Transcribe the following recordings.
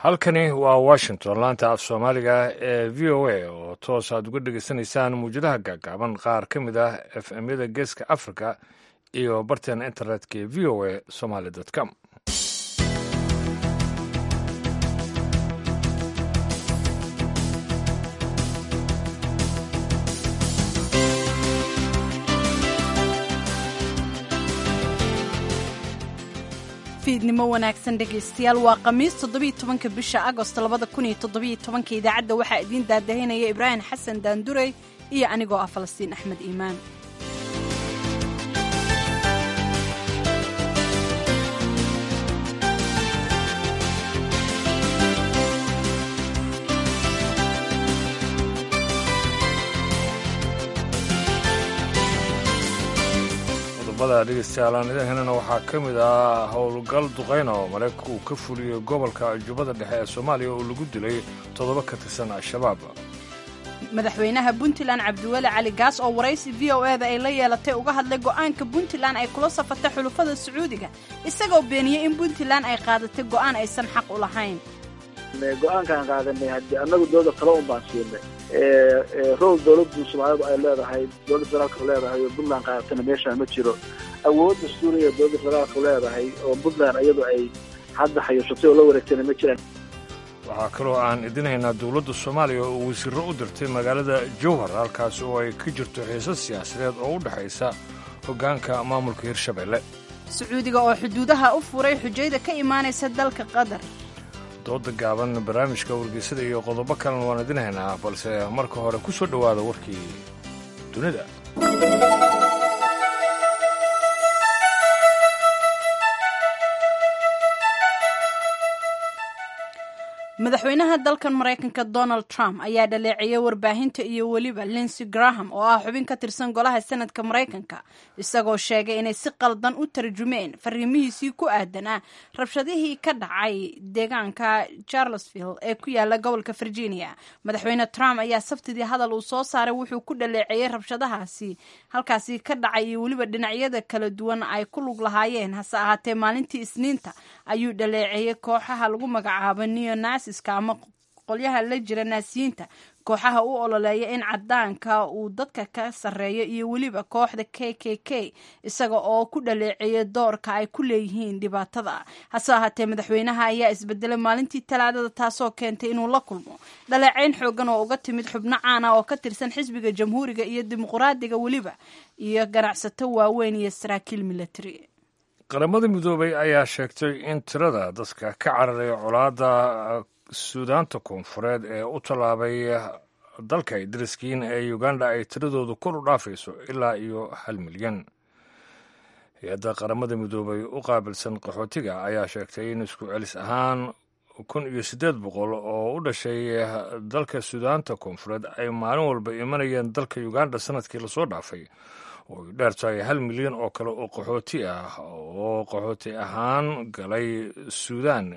halkani waa washington laanta af soomaaliga ee v o a oo toos aad uga dhegaysanaysaan muwjadaha gaagaaban qaar ka mid ah f m-yada geeska africa iyo barteena internetka ee v o a somaly com fiidnimo wanaagsan dhegaystayaal waa khamiis toddobiyo tobanka bisha agost labada kun iyo toddobiyo tobanka idaacadda waxaa idiin daadahinaya ibraahim xasan daandurey iyo anigoo ah falastiin axmed iimaan qodobada dhegeystayaal aan idin helana waxaa ka mid ah howlgal duqayna oo maraykanka uu ka fuliyey gobolka jubbada dhexe ee soomaaliya oo lagu dilay toddoba ka tirsan al-shabaab madaxweynaha puntland cabdiweli cali gaas oo waraysi v o eda ay la yeelatay uga hadlay go'aanka puntland ay kula safatay xulufada sacuudiga isagoo beeniyey in puntland ay qaadatay go'aan aysan xaq u lahayn go-aankaan qaadanay haddii annagu dowlada kale un baan siinay rool dowladdu soomaalidu ay leedahay dowladda federaalka leedahay oo puntland qaadatana meeshaan ma jiro awoodda suuriya dowladda federaalka leedahay oo puntland iyadu ay hadda xayuushatay oo la wareegtayna ma jiraan waxaa kaloo aan idinhaynaa dowladda soomaaliya oo wasiirro u dirtay magaalada jowhar halkaas oo ay ka jirto xiisad siyaasadeed oo u dhexaysa hoggaanka maamulka hirshabelle sacuudiga oo xuduudaha u furay xujayda ka imaanaysa dalka qatar dooda gaaban barnaamijka wargeysada iyo qodobo kalena waan idin haynaa balse marka hore ku soo dhowaada warkii dunida madaxweynaha dalkan maraykanka donald trump ayaa dhaleeceeyay warbaahinta iyo weliba linsey graham oo ah xubin ka tirsan golaha senadka maraykanka isagoo sheegay inay si qaldan u tarjumeen fariimihiisii ku aadanaa rabshadihii ka dhacay deegaanka charlesville ee ku yaala gobolka virginia madaxweyne trump ayaa sabtidii hadal uu soo saaray wuxuu ku dhaleeceeyey rabshadahaasi halkaasi ka dhacay iyo weliba dhinacyada kala duwan ay ku lug lahaayeen hase ahaatee maalintii isniinta ayuu dhaleeceeyey kooxaha lagu magacaabo neonas ama qolyaha la jira naasiyiinta kooxaha u ololeeya in cadaanka uu dadka ka sarreeyo iyo weliba kooxda k k k isaga oo ku dhaleeceeya doorka ay ku leeyihiin dhibaatada hase ahaatee madaxweynaha ayaa isbedelay maalintii talaadada taasoo keentay inuu la kulmo dhaleeceyn xoogan oo uga timid xubno caana oo ka tirsan xisbiga jamhuuriga iyo dimuqraadiga weliba iyo ganacsato waaweyn iyo saraakiil milatary qaramada midoobay ayaa sheegtay in tirada dadka ka cararay colaadda suudaanta koonfureed ee u tallaabay dalka dariskiin ee uganda ay tiradoodu kor u dhaafayso ilaa iyo hal milyan hay-adda qaramada midoobay u qaabilsan qaxootiga ayaa sheegtay in isku celis ahaan kun iyo siddeed boqol oo u dhashay dalka suudaanta koonfureed ay maalin walba imanayeen dalka uganda sanadkii lasoo dhaafay oo ay dheer tahay hal milyan oo kale oo qaxooti ah oo qaxooti ahaan galay suudan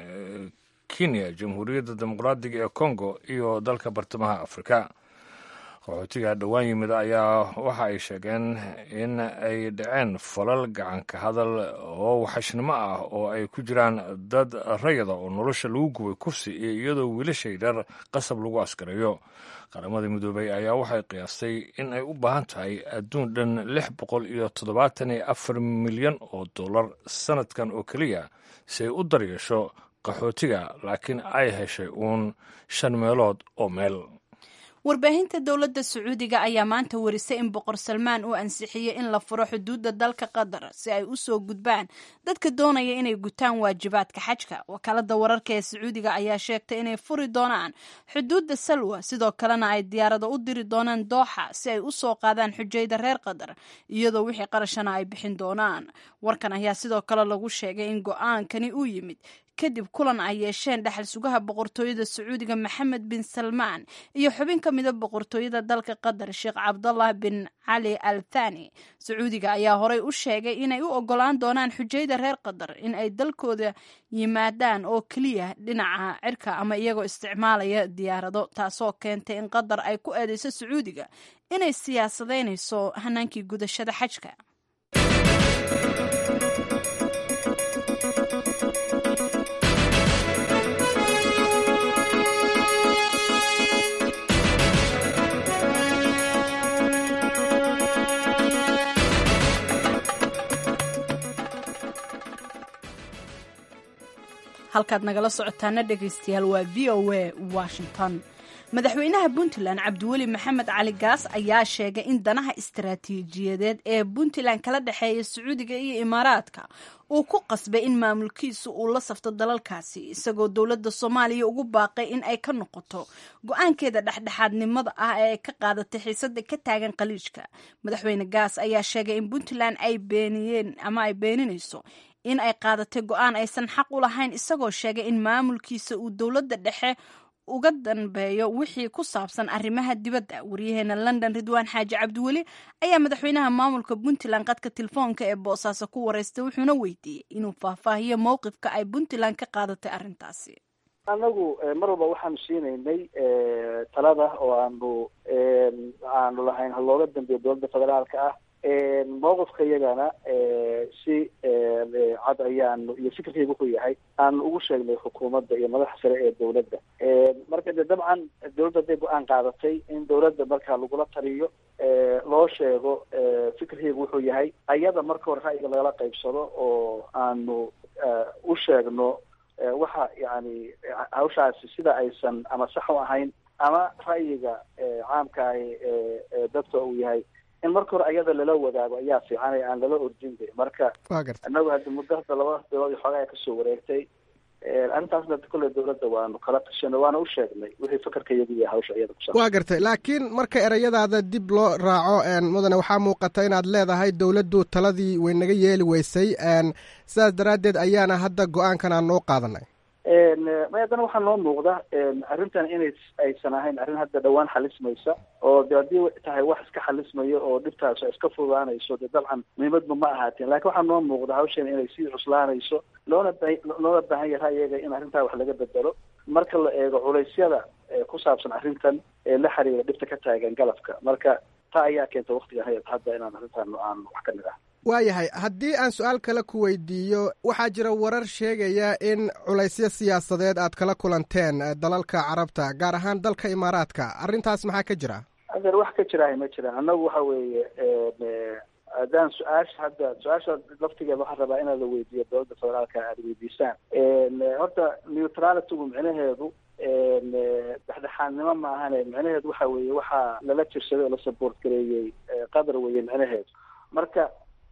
kenya jamhuuriyadda dimuqraadiga ee congo iyo dalka bartamaha afrika qaxootiga dhowaan yimid ayaa waxa ay sheegeen in ay dhaceen falal gacanka hadal oo waxashnimo ah oo ay ku jiraan dad rayada oo nolosha lagu gubay kursi iyo iyadoo wiilashay dhar qasab lagu askarayo qaramada midoobey ayaa waxay qiyaastay in ay u baahan tahay adduun dhan lix boqol iyo toddobaatan iyo afar milyan oo dollar sanadkan oo keliya si ay u daryeesho qaxootiga laakiin ay heshay uun shan meelood oo meel warbaahinta dowladda sacuudiga ayaa maanta warisay in boqor salmaan uu ansixiyey in la furo xuduudda dalka qatar si ay u soo gudbaan dadka doonaya inay gutaan waajibaadka xajka wakaalada wararka ee sacuudiga ayaa sheegtay inay furi doonaan xuduudda salwa sidoo kalena ay diyaarado u diri doonaan dooxa si ay u soo qaadaan xujayda reer qatar iyadoo wixii qarashana ay bixin doonaan warkan ayaa sidoo kale lagu sheegay in go-aankani uu yimid kadib kulan ay yeesheen dhexal sugaha boqortooyada sacuudiga maxamed bin salmaan iyo xubin ka mida boqortooyada dalka qatar sheekh cabdallah bin cali al thani sacuudiga ayaa horey u sheegay inay u ogolaan doonaan xujayda reer qatar in ay dalkooda yimaadaan oo keliya dhinaca cirka ama iyagoo isticmaalaya diyaarado taasoo keentay in qatar ay ku eedeyso sacuudiga inay siyaasadeynayso hanaankii gudashada xajka halkaad nagala socotaana dhegaystayaal waa v o a washington madaxweynaha puntland cabdiweli maxamed cali gaas ayaa sheegay in danaha istaraatiijiyadeed ee puntland kala dhexeeya sacuudiga iyo imaaraadka uu ku qasbay in maamulkiisu uu la safto dalalkaasi isagoo dowladda soomaaliya ugu baaqay in ay ka noqoto go-aankeeda dhexdhexaadnimada ah ee ay ka qaadatay xiisada ka taagan khaliijka madaxweyne gaas ayaa sheegay in puntland ay beeniyeen ama ay beeninayso in ay qaadatay go-aan aysan xaq u lahayn isagoo sheegay in maamulkiisa uu dowladda dhexe uga danbeeyo wixii ku saabsan arrimaha dibadda waryaheena london ridwaan xaaji cabdiweli ayaa madaxweynaha maamulka puntland qadka telefoonka ee boosaaso ku wareystay wuxuuna weydiiyey inuu faahfaahiyo mowqifka ay puntland ka qaadatay arrintaasi anagu mar walba waxaanu siinaynay talada oo aanu aanu lahayn ha looga dambeeyo dowladda federaalka ah mawqifka iyagana si cad ayaanu iyo fikirkayga wuxuu yahay aanu ugu sheegnay xukuumadda iyo madaxa sare ee dowladda marka de dabcan dowladda hadday go-aan qaadatay in dowladda markaa lagula taliyo loo sheego fikirkayga wuxuu yahay ayada marka hore ra'yiga lagala qaybsado oo aanu u sheegno waxa yani hawshaasi sida aysan ama sax u ahayn ama ra'yiga caamka ahi dadka uu yahay in marka hore ayada lala wadaago ayaa fiican ee aan lala ordin de marka inagu hadda muddo hadda laba bilood iyo xoogaa kasoo wareegtay arrintaasna kolley dowladda waanu kala tashanay waana u sheegnay wixii fakarka iyagu yahay hawsha iyada kusa waa gartay laakiin marka erayadaada dib loo raaco mudane waxaa muuqata inaad leedahay dowladdu taladii way naga yeeli weysay sidaas daraaddeed ayaana hadda go-aankan aan noo qaadanay may haddana waxaa noo muuqda arrintan inay aysan ahayn arrin hadda dhawaan xalismaysa oo de haddii tahay wax iska xalismayo oo dhibtaas iska fudaanayso de dabcan muhiimadba ma ahaateen lakin waxaa noo muuqda hawshan inay sii cuslaanayso loona ba loona baahan yahay ra'yiga in arrintaa wax laga bedelo marka la eego culeysyada ku saabsan arrintan ee la xiriira dhibta ka taagan galabka marka taa ayaa keenta waktiga hadda inaan arrintan aan wax ka nidhaah waayahay haddii aan su-aal kale ku weydiiyo waxaa jira warar sheegaya in culaysyo siyaasadeed aad kala kulanteen dalalka carabta gaar ahaan dalka imaaraadka arrintaas maxaa ka jira adeer wax ka jirahay ma jiraan annagu waxa weeye haddaan su-aasha hadda su-aasha laftigeeda waxaan rabaa inaad la weydiiyo dowladda federaalka aada weydiisaan horta neutralitygu micnaheedu dhexdhexaadnimo ma ahane micnaheedu waxa weeye waxaa lala jirsaday oo la support gareeyey qadar weeye micnaheedu marka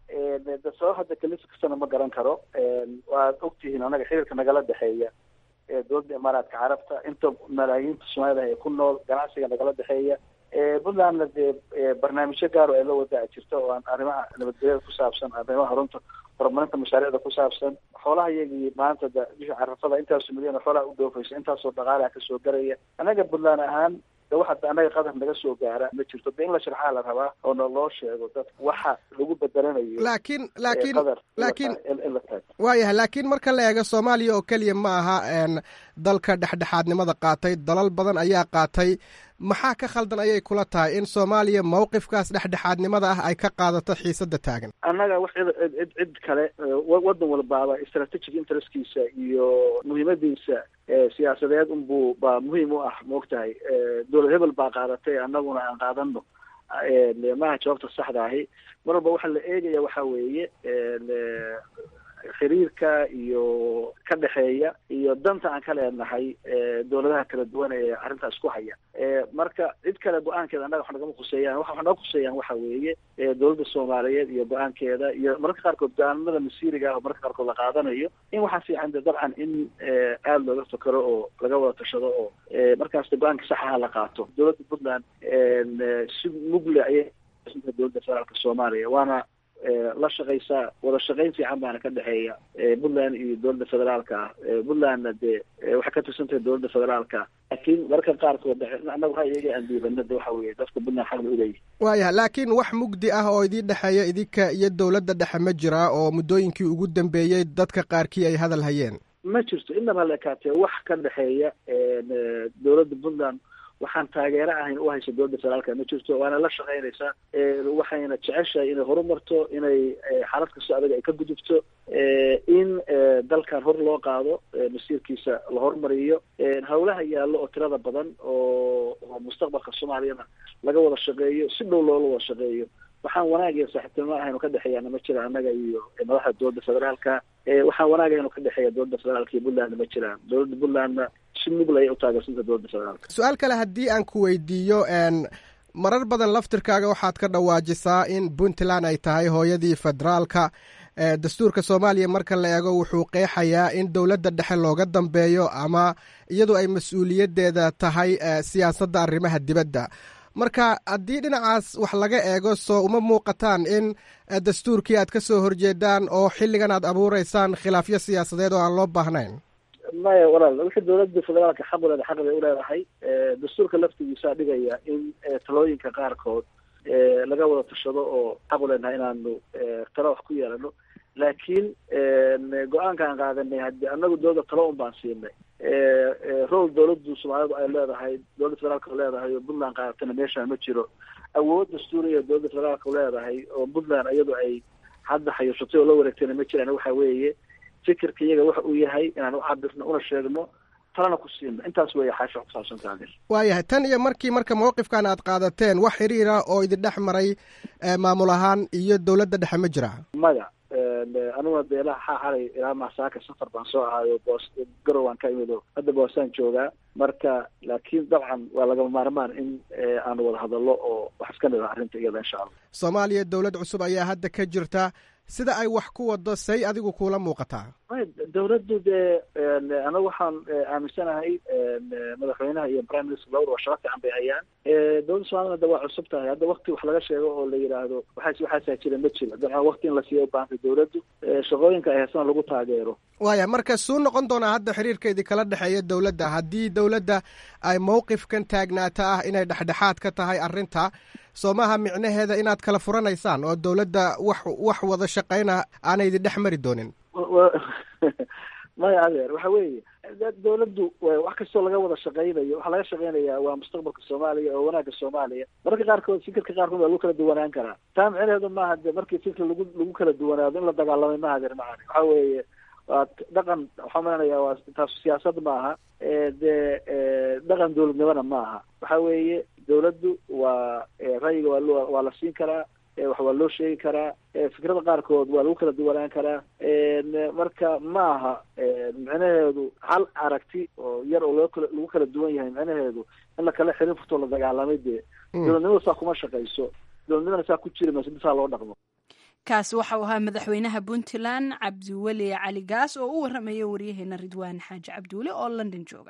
de sabab hadda kalisa kastana ma garan karo waad ogtihiin anaga xiriirka nagala dhexeeya dowladda imaaraadka carabta inta malaayiinta soomaalida ay ku nool ganacsiga nagala dhexeeya puntlandna dee barnaamijyo gaar oo ay la wadaa jirta oo aan arrimaha nabadgelyada ku saabsan arrimaha horunta horumarinta mashaariicda ku saabsan xoolaha iyagii maanta da bisha carafada intaasoo milyan xoolaha u dhoofaysa intaasoo dhaqaalaha kasoo garaya anaga puntland ahaan de waxa anaga qadar naga soo gaara ma jirto de in la sharxaa la rabaa oo na loo sheego dad waxa lagu bedelanayo laakiin laakiin qadar laakiin in la taago waayahay laakiin marka la eego soomaaliya oo keliya ma aha dalka dhexdhexaadnimada qaatay dalal badan ayaa qaatay maxaa ka khaldan ayay kula tahay in soomaaliya mawqifkaas dhexdhexaadnimada ah ay ka qaadato xiisada taagan annaga wax cid cid cid kale wadan walbaaba strategic interestkiisa iyo muhiimadiisa siyaasadeed unbuu baa muhiim u ah maogtahay dowlad hebel baa qaadatay annaguna aan qaadano maaha jawaabta saxda ahi mar walba waxaa la eegaya waxa weeye xiriirka iyo ka dhexeeya iyo danta aan ka leenahay dowladaha kala duwan ee arrintaas ku haya marka cid kale go-aankeeda annaga wax nagama khuseeyaan waxa wax naga khuseeyaan waxa weeye dowladda soomaaliyeed iyo go-aankeeda iyo mararka qaarkood go-aanimada masiiriga ah oo mararka qaarkood la qaadanayo in waxaa fiican de dabcan in aada looga fakero oo laga wada tashado oo markaas de go-aanka saxaha la qaato dowladda puntland si mugle ayay dowladda federaalka soomaaliya waana la shaqaysaa wada shaqayn fiican baana ka dhexeeya puntland iyo dowladda federaalka ah puntlandna dee waxay ka tirsantahay dowladda federaalka laakiin mararka qaarkood annagu ra'yiga aan diibana de waxa weeye dadka puntland xaq la uleeyahy waayahay laakiin wax mugdi ah oo idiin dhexeeya idinka iyo dowladda dhexe ma jiraa oo muddooyinkii ugu dambeeyey dadka qaarkii ay hadal hayeen ma jirto inaba la ekaatee wax ka dhexeeya dowladda puntland waxaan taageero ahayn u haysa dowladda federaalka ma jirto waana la shaqaynaysaa waxayna jeceshahay inay horumarto inay xaalad kastoo adag ay ka gudubto in dalkan hor loo qaado masiirkiisa la horumariyo hawlaha yaallo oo tirada badan oo oo mustaqbalka soomaaliyana laga wada shaqeeyo si dhow loola wada shaqeeyo waxaan wanaag iyo saaxiibtinimo ahaynu ka dhexeeyaana ma jiraan annaga iyo madaxda dowladda federaalka waxaan wanaag ahaynu ka dhexeeya dowladda federaalka iyo puntlandna ma jiraan dowladda puntlandna si mugla ay u taageersanta dowladda federaalka su-aal kale haddii aan ku weydiiyo marar badan laftirkaaga waxaad ka dhawaajisaa in puntland ay tahay hooyadii federaalka dastuurka soomaaliya marka la eego wuxuu qeexayaa in dowladda dhexe looga dambeeyo ama iyadu ay mas-uuliyaddeeda tahay siyaasadda arrimaha dibadda marka haddii dhinacaas wax laga eego soo uma muuqataan in dastuurkii aad ka soo horjeedaan oo xilligan aad abuureysaan khilaafyo siyaasadeed oo aan loo baahnayn maya walaal wixii dowladda federaalka xaq u leeda xaq bay uleedahay dastuurka laftigiisaa dhigaya in talooyinka qaarkood laga wada tashado oo xaq u leenahay inaanu talo wax ku yeelano laakiin go-aankaan qaadanay haddi annagu dowladda talo un baan siinay rol dowladdu soomaalidu ay leedahay dowladda federaalka leedahay oo puntland qaadatana meeshaan ma jiro awood dastuuriya dowladda federaalka leedahay oo puntland iyadu ay hadda xayuushatay oo la wareegtayna ma jiraan waxa weeye fikirka iyaga waxa uu yahay inaan u cabirno una sheegno talana ku siino intaas weeye xaasha kusaabsan taagir waayahay tan iyo markii marka mawqifkan aad qaadateen wax xiriira oo idin dhex maray maamul ahaan iyo dowladda dhexe ma jira maya aniguna dee ilaa xaa xalay ilaa maasaaka safar baan soo ahaayo boos garowaan ka imid oo hadda boosaan joogaa marka laakiin dabcan waa lagama maarmaan in aanu wada hadallo oo wax iska nida arrinta iyada insha allah soomaaliya dowlad cusub ayaa hadda ka jirta sida ay wax ku wado say adigu kuula muuqataa dowladdu dee anagu waxaan aaminsanahay madaxweynaha iyo prime minister labada waa shaqo fiican bay hayaan dowladda somalina de waa cusub tahay hadda wakti wax laga sheego oo la yidhaahdo waxaas waxaasaa jira ma jiro dabcan wakti in la siiya u baahantay dowladdu shaqooyinka ay haysana lagu taageero waaya marka suu noqon doonaa hadda xiriirkeedii kala dhexeeya dowladda haddii dowladda ay mowqifkan taagnaata ah inay dhexdhexaad ka tahay arrinta soo maaha micnaheeda inaad kala furanaysaan oo dowladda wax wax wada shaqayna aanay idin dhex mari doonin maya adeer waxa weeye dowladdu wax kastoo laga wada shaqaynayo waxaa laga shaqaynayaa waa mustaqbalka soomaaliya oo wanaagga soomaaliya mararka qaarkood fikirka qaarkood waa lagu kala duwanaan karaa taa micnaheedu maaha de markii fikir lagu lagu kala duwanaado in la dagaalamay maaha adeer macani waxa weeye waa dhaqan waxaa malanaya waa taas siyaasad maaha dee dhaqan dowladnimona maaha waxa weeye dowladdu waa ra'yiga waa lo waa la siin karaa wax waa loo sheegi karaa fikrada qaarkood waa lagu kala duwanaan karaa marka maaha micnaheedu hal aragti oo yar oo loo kala lagu kala duwan yahay micnaheedu in la kala xirin furtoo la dagaalamay dee dowladnimada saa kuma shaqayso dowladnimada saa ku jiri mayso intaa loo dhaqmo kaasi waxau ahaa madaxweynaha puntland cabdiweli cali gaas oo u warramaya waryaheena ridwaan xaaji cabdiweli oo london jooga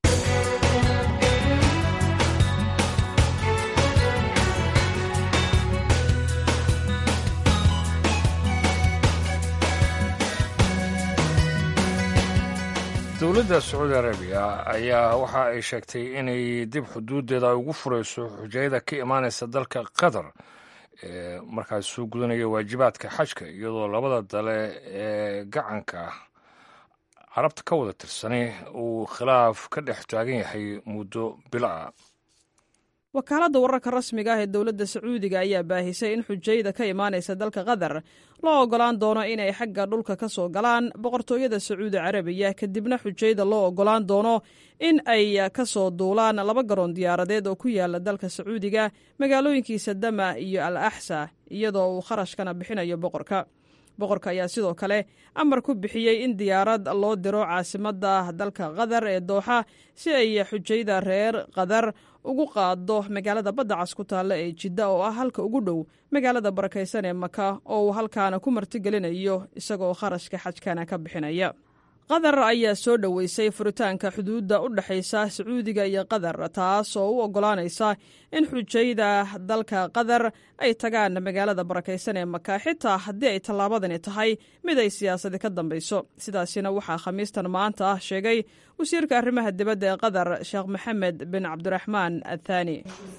dowladda sacuudi arabiya ayaa waxa ay sheegtay inay dib xuduuddeeda ugu furayso xujayada ka imaanaysa dalka qatar ee markaas soo gudanaya waajibaadka xajka iyadoo labada dale ee gacanka carabta ka wada tirsani uu khilaaf ka dhex taagan yahay muddo bilo ah wakaaladda wararka rasmiga ah ee dowladda sacuudiga ayaa baahisay in xujayda ka imaanaysa dalka qatar loo ogolaan doono inay xagga dhulka ka soo galaan boqortooyada sacuudi carabiya kadibna xujayda loo ogolaan doono in ay ka soo duulaan laba garoon diyaaradeed oo ku yaala dalka sacuudiga magaalooyinkiisa dama iyo al axsa iyadoo uu kharashkana bixinayo boqorka boqorka ayaa sidoo kale amar ku bixiyey in diyaarad loo diro caasimadda dalka qatar ee dooxa si ay xujayda reer qatar ugu qaado magaalada badda cas ku taalla ee jidda oo ah halka ugu dhow magaalada barakaysan ee maka oo uu halkaana ku martigelinayo isagoo kharashka xajkana ka bixinaya qatar ayaa soo dhoweysay furitaanka xuduudda u dhexaysa sacuudiga iyo qatar taas oo u oggolaanaysa in xujayda dalka qatar ay tagaan magaalada barakaysan ee maka xitaa haddii ay tallaabadani tahay mid ay siyaasadi ka dambayso sidaasina waxaa khamiistan maanta ah sheegay wasiirka arrimaha dibadda ee qatar sheekh maxamed bin cabdiraxmaan athani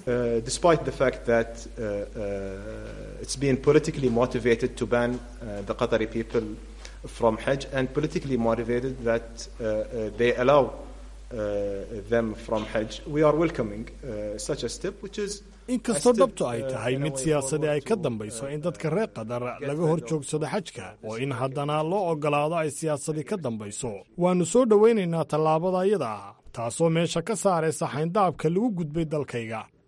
from Hajj and politically motivated that uh, they allow uh, them from Hajj. We are welcoming uh, such a step, which is inkastoo dhabtu ay tahay mid siyaasadi ay ka dambayso in dadka reer qatar laga hor joogsado xajka oo in haddana loo oggolaado ay siyaasadi ka dambayso waannu soo dhowaynaynaa tallaabada iyada ah taasoo meesha ka saaraysa xayndaabka lagu gudbay dalkayga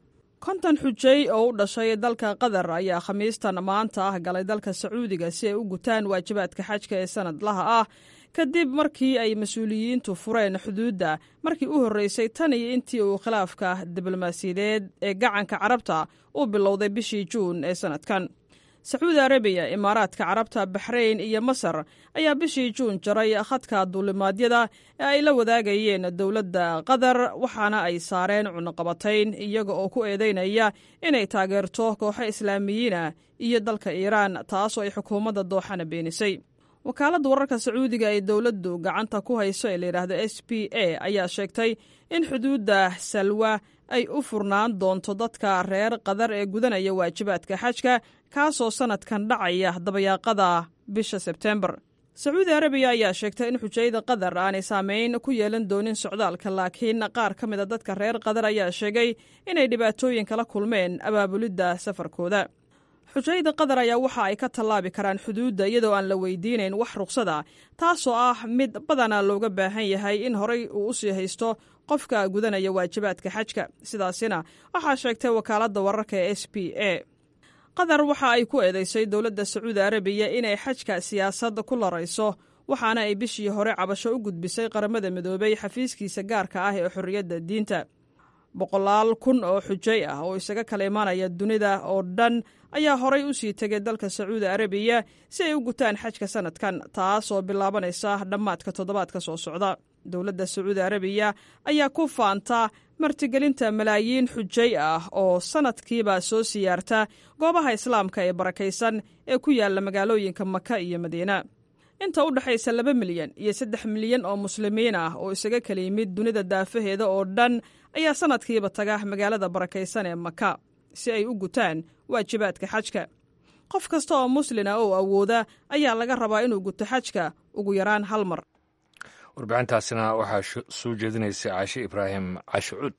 konton xujay oo u dhashay dalka qatar ayaa khamiistan maanta ah galay dalka sacuudiga si ay u gutaan waajibaadka xajka ee sanadlaha ah kadib markii ay mas-uuliyiintu fureen xuduudda markii u horreysay tan iyo intii uu khilaafka diblomaasiyadeed ee gacanka carabta uu bilowday bishii juun ee sannadkan sacuudi arabiya imaaraadka carabta baxrayn iyo masar ayaa bishii juun jaray khadka duulimaadyada ee ay la wadaagayeen dowladda qatar waxaana ay saareen cunuqabatayn iyaga oo ku eedeynaya inay taageerto kooxo islaamiyiina iyo dalka iiraan taasoo ay xukuumadda dooxana beenisay wakaaladda wararka sacuudiga ee dowladdu gacanta ku hayso ee layidhaahdo s p a ayaa sheegtay in xuduudda salwa ay u furnaan doonto dadka reer qatar ee gudanaya waajibaadka xajka kaasoo sannadkan dhacaya dabayaaqada bisha sebtembar sacuudi arabiya ayaa sheegtay in xujayada qatar aanay saameyn ku yeelan doonin socdaalka laakiin qaar ka mida dadka reer qatar ayaa sheegay inay dhibaatooyin kala kulmeen abaabulidda safarkooda xujayada qatar ayaa waxa ay ka tallaabi karaan xuduudda iyadoo aan la weydiinayn wax ruqsada taasoo ah mid badanaa looga baahan yahay in horay uu u sii haysto qofka gudanaya waajibaadka xajka sidaasina waxaa sheegtay wakaaladda wararka ee s p a qatar waxa ay ku eedeysay dowladda sacuudi arabiya inay xajka siyaasadda ku larayso waxaana ay bishii hore cabasho u gudbisay qaramada midoobay xafiiskiisa gaarka ah ee xorriyadda diinta boqolaal kun oo xujay ah oo isaga kala imaanaya dunida oo dhan ayaa horay u sii tegay dalka sacuudi arabiya si ay u gutaan xajka sannadkan taasoo bilaabanaysa dhammaadka toddobaadka soo socda dowladda sacuudi arabiya ayaa ku faanta martigelinta malaayiin xujay ah oo sannadkiiba soo siyaarta goobaha islaamka ee barakaysan ee ku yaalla magaalooyinka maka iyo madiina inta u dhexaysa laba milyan iyo saddex milyan oo muslimiin ah oo isaga kala yimid dunida daafaheeda oo dhan ayaa sannadkiiba taga magaalada barakaysan ee maka si ay u gutaan waajibaadka xajka qof kasta oo muslina oo awooda ayaa laga rabaa inuu guto xajka ugu yaraan hal mar warbixintaasina waxaa soo jeedinaysay caashe ibraahim cashe cuud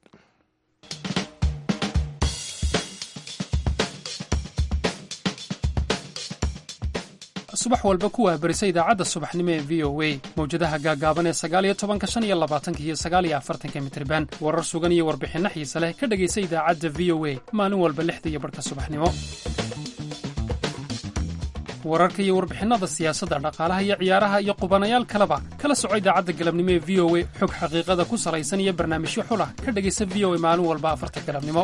subax walba ku waabarisa idaacadda subaxnimo ee v o a mawjadaha gaagaaban ee sagaaliyo tobanka shan iyo labaatanka iyo sagaaliyo afartanka mitriban warar sugan iyo warbixinno xiise leh ka dhegaysa idaacadda v o a maalin walba lixda iyo barhka subaxnimo wararka iyo warbixinnada siyaasadda dhaqaalaha iyo ciyaaraha iyo qubanayaal kaleba kala soco idaacadda galabnimo ee v o a xog xaqiiqada ku salaysan iyo barnaamijyo xulah ka dhegaysa v o a maalin walba afarta galabnimo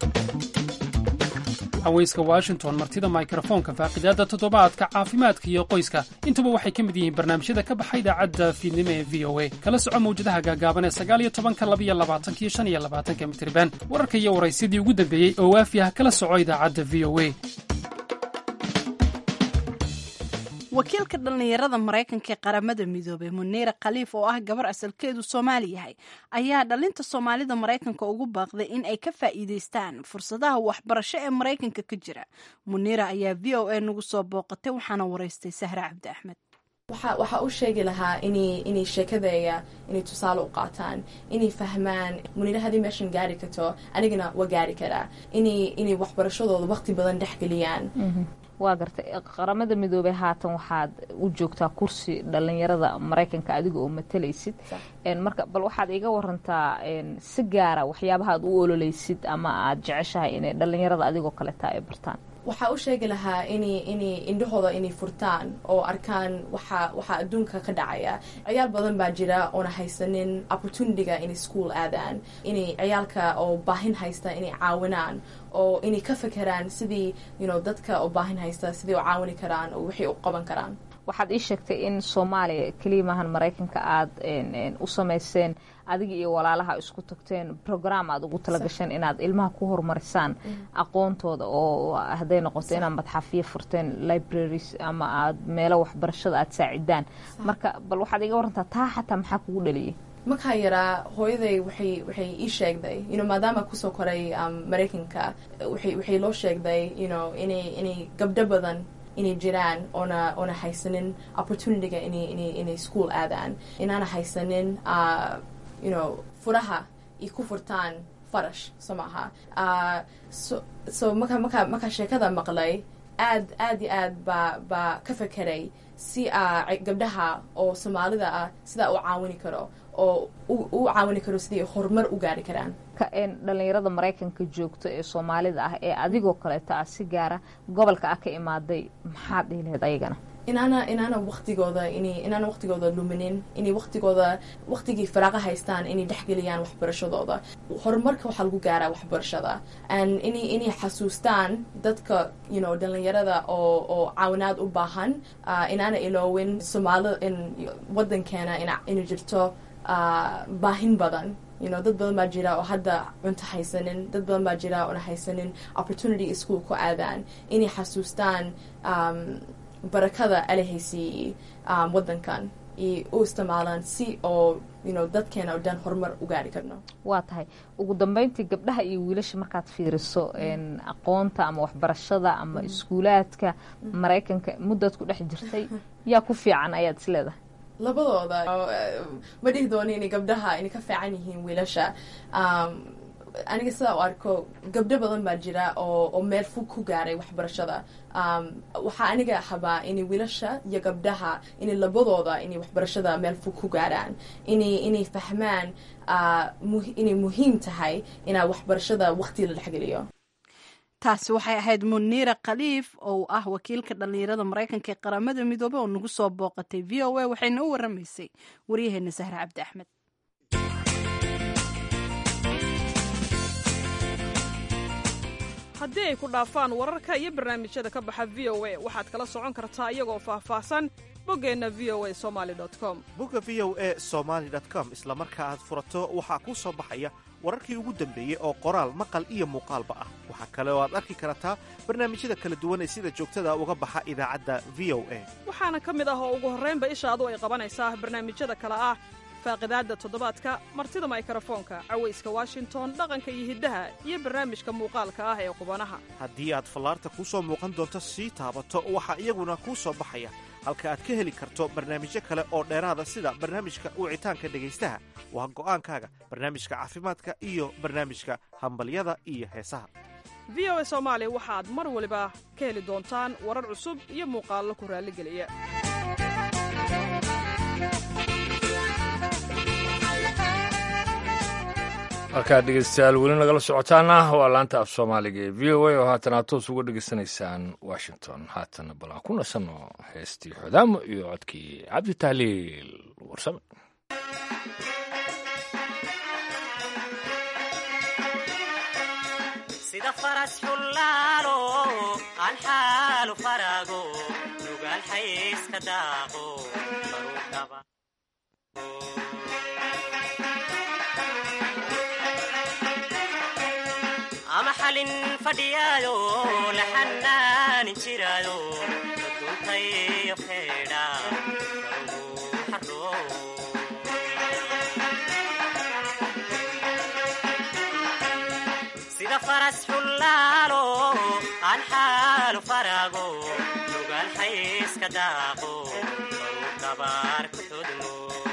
haweyska washington martida mikrofoonka faaqidaadda toddobaadka caafimaadka iyo qoyska intuba waxay ka mid yihiin barnaamijyada ka baxa idaacadda fiidnimo ee v o a kala soco mawjadaha gaagaaban ee sagaaliyo tobanka labiyo labaatanka iyo shan iyo labaatanka mitriban wararka iyo waraysyadii ugu dambeeyey oo waafi ah kala soco idaacadda v o a wakiilka dhallinyarada maraykanka ee qaramada midoobey muniira khaliif oo ah gabar asalkeedu soomaali yahay ayaa dhalinta soomaalida maraykanka ugu baaqday in ay ka faa'iidaystaan fursadaha waxbarasho ee maraykanka ka jira muniira ayaa v o a nagu soo booqatay waxaana waraystay sahre cabdi axmed waxaa u sheegi lahaa inay sheekadeeya inay tusaale u qaataan inay fahmaan muniira haddii meeshan gaari karto anigana waa gaari karaa inay waxbarashadooda waqti badan dhexgeliyaan waa gartay qaramada midoobey haatan waxaad u joogtaa kursi dhalinyarada maraykanka adiga oo matalaysid marka bal waxaad iga warantaa si gaara waxyaabaha aad u ololeysid ama aad jeceshahay inay dhalinyarada adigoo kaleta ay bartaan waxaa u sheegi lahaa inay inay indhahooda inay furtaan oo arkaan waxa waxaa adduunka ka dhacaya ciyaal badan baa jira oona haysanin opportunityga inay school aadaan inay ciyaalka oo baahin haysta inay caawinaan oo inay ka fekeraan sidii you know dadka oo baahin haysta sidii u caawini karaan oo wixii u qaban karaan waxaad ii sheegtay in soomaaliya keliya maahan maraykanka aad u samayseen adiga iyo walaalaha isku tagteen program aad ugu talagasheen inaad ilmaha ku horumarisaan aqoontooda oo hadday noqoto inaad madxafiyo furteen libraries ama aad meelo waxbarashada aad saacidaan marka bal waxaad iga warantaa taa xataa maxaa kugu dhaliyay markaa yaraa hooyaday waxay waxay ii sheegday you know maadaama kusoo koray maraykanka waxay waxay loo sheegday you know inay inay gabdho badan inay jiraan oona oona haysanin opportunityga inay inay inay school aadaan inaana haysanin uh, you know furaha ay ku furtaan farash so maaha uh, so so marka marka markaa sheekada maqlay aad aad iyo aad baa baa ka fekeray si a gabdhaha oo soomaalida ah sidaa u caawini karo oo u caawini karo sidii horumar u gaari karaan dhalinyarada maraykanka joogto ee soomaalida ah ee adigoo kaleeto ah si gaara gobolka ah ka imaaday maxaad dhihi lahayd ayagana inaana inaana waqtigooda in inaana waqtigooda luminin inay waqtigooda waqtigii faraaqa haystaan inay dhexgeliyaan waxbarashadooda horumarka waxaa lagu gaaraa waxbarashada and inay inay xasuustaan dadka you know dhalinyarada oo oo caawinaad u baahan uh, inaana iloowin soomaalida in wadankeena in inay jirto uh, baahin badan you know dad badan baa jira oo hadda cunto haysanin dad badan baa jira oona haysanin opportunity ischool ku aadaan inay xasuustaan um, barakada alahaysiiyey um, wadankan iyo u isticmaalaan si oo you know dadkeena oo dhan horumar u gaari karno waa tahay ugu dambeyntii gabdhaha iyo wiilasha markaad fiiriso aqoonta ama waxbarashada ama iskuulaadka maraykanka muddaad ku dhex jirtay yaa ku fiican ayaad is leedahay labadooda ma dhihi doono inay gabdhaha inay ka fiican yihiin wiilasha aniga sidaa u arko gabdho badan baa jira oo oo meel fog ku gaaray waxbarashada waxaa aniga habaa inay wiilasha iyo gabdhaha inay labadooda inay waxbarashada meel fog ku gaaraan inay inay fahmaan inay muhiim tahay inaa waxbarashada waqti la dhexgeliyo taasi waxay ahayd muniira khaliif oo ah wakiilka dhallinyarada maraykanka ee qaramada midoobey oo nagu soo booqatay v o a waxayna u waramaysay waryaheena sahre cabdi axmed haddii ay ku dhaafaan wararka iyo barnaamijyada ka baxa v o a waxaad kala socon kartaa iyagoo faahfaahsan boggeenna v o a somali com bogga v o a somaali com isla marka aad furato waxaa kuu soo baxaya wararkii ugu dambeeyey oo qoraal maqal iyo muuqaalba ah waxaa kale oo aad arki kartaa barnaamijyada kala duwan ee sida joogtada uga baxa idaacadda v o a waxaana ka mid ah oo ugu horraynba ishaadu ay qabanaysaa barnaamijyada kale ah faaqidaadda toddobaadka martida maykrofoonka cawayska washington dhaqanka iyo hiddaha iyo barnaamijka muuqaalka ah ee qubanaha haddii aad fallaarta kuu soo muuqan doonto sii taabato waxaa iyaguna kuu soo baxaya halka aad ka heli karto barnaamijyo kale oo dheeraada sida barnaamijka wicitaanka dhegaystaha waa go'aankaaga barnaamijka caafimaadka iyo barnaamijka hambalyada iyo heesaha v o a soomaali waxaad mar waliba ka heli doontaan warar cusub iyo muuqaallo ku raalligeliya markaad dhegeystayaal weli nagala socotaana waa laanta af soomaaliga ee v o a oo haatan aad toos uga dhegeysanaysaan washington haatana bal aan ku nasanno heestii xodaamo iyo codkii cabdi tahliil warsame sida faras xullaalo aan xaalu farago nugaal xayska daaqo baruudhaba ama xalin fadhiyaayo la xanaanin jiraayo daduntayo feedha xaro sida faras xullaalo aan xaalu farago nugaal xayska daaqo baruu dabaar ku xudmo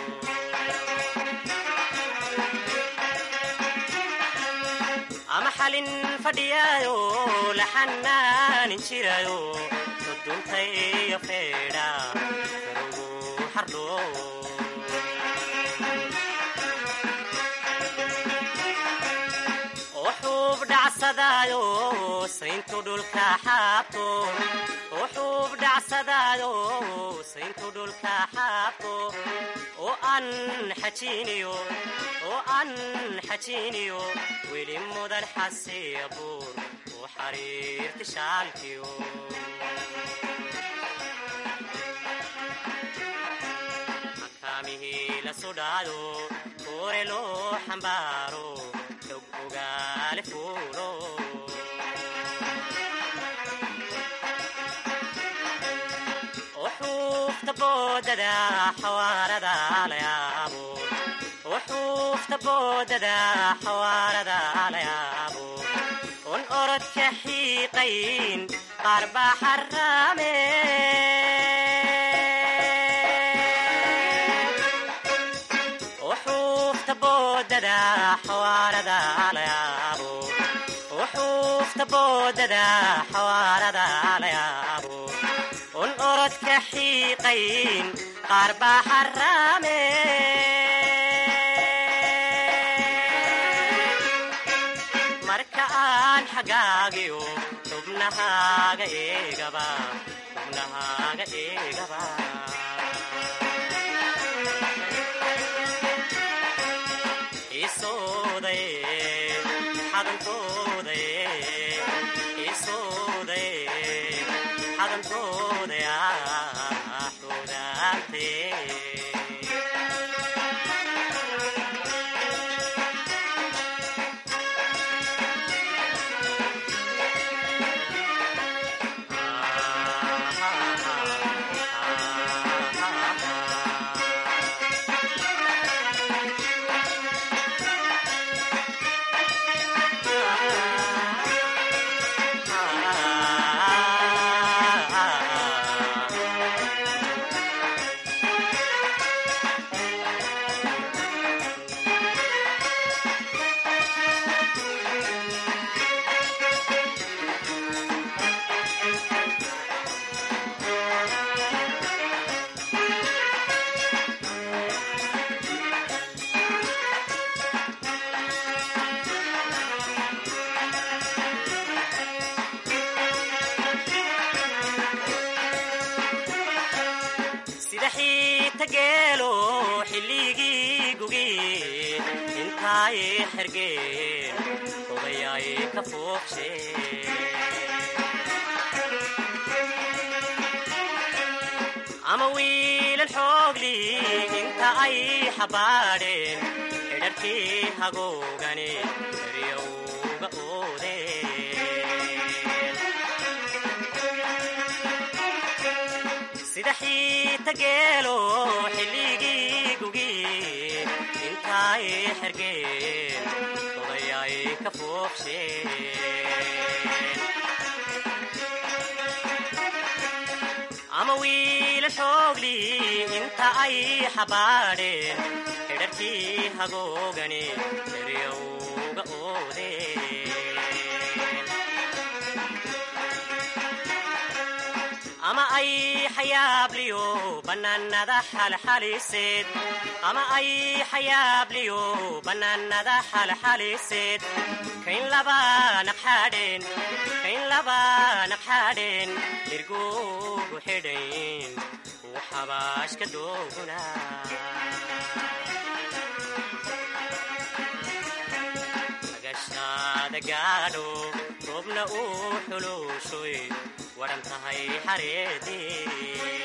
ama xalin fadhiyaayo la xanaanin jiraayo daduntayo feedha garogu xardho oo xuub dhacsadaayo sayntu dhulka xaabto oo xuub dhacsadaayo sayntu dhulka xaabto oo aan xajiiniyo oo aan xajiiniyo weli mudan xasiya buur oo xariirti shaalkiyo makaamihii la sudhaado koore loo xambaaro xog ogaale fuulo xuufta boodada xawaarada la yaabo oo xuufta boodada xawaarada la yaabo un orodka xiiqayn qaar baa xaraame oo xuufta boodada xawaarada la yaabo oo xuufta boodada xawaarada la yaabo un orodka xiiqayn qaar baa xaraame marka aan xagaagiyo xubnahaaga eegaba xubnahaaga eegaba isooday xadankooday isooday xadankooday ah xudaantee sida xiita geelo xilligii gugi intaay xergeen odayaay ka fuuqsheen ama wiilan xoogli inta ay xabaadheen xidharkii hagoogani eryowga oodeen sida xiita geelo xilligii gugi intaay xergeen odayaay ka fuuqsheen ama wiila xoogli inta ay xabaadheen xidharkii hagoogani eryowga oodeen ama ay xayaabliyo bannaanada xalxaliseed ama ay xayaabliyo bannaanada xalxaliseed kayn laba naqxadheen kayn laba naqxadheen irgugu xidhayn uu xabaashka dooguna agashaada gaadho roobna uu xuluushoy waran tahay xareedii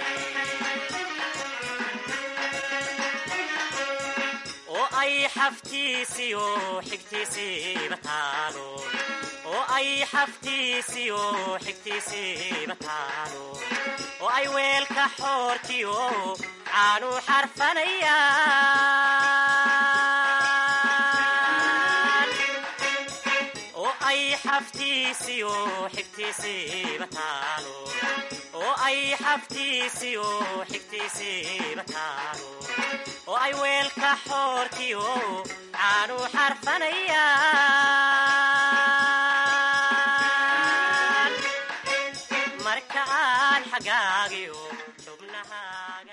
oo ay xaftiisiyo xigtiisiiba taalo oo ay xaftiisiyo xigtiisiiba taalo oo ay weelka xoortiyo caanu xarfanayaan oo ay xaftiisiyo xigtiisiiba taalo oo ay xaftiisiyo xigtiisiiba taalo oo ay weelka xoortiyo caanu xarfanayaan marka aan xagaagiyo xubnahaaga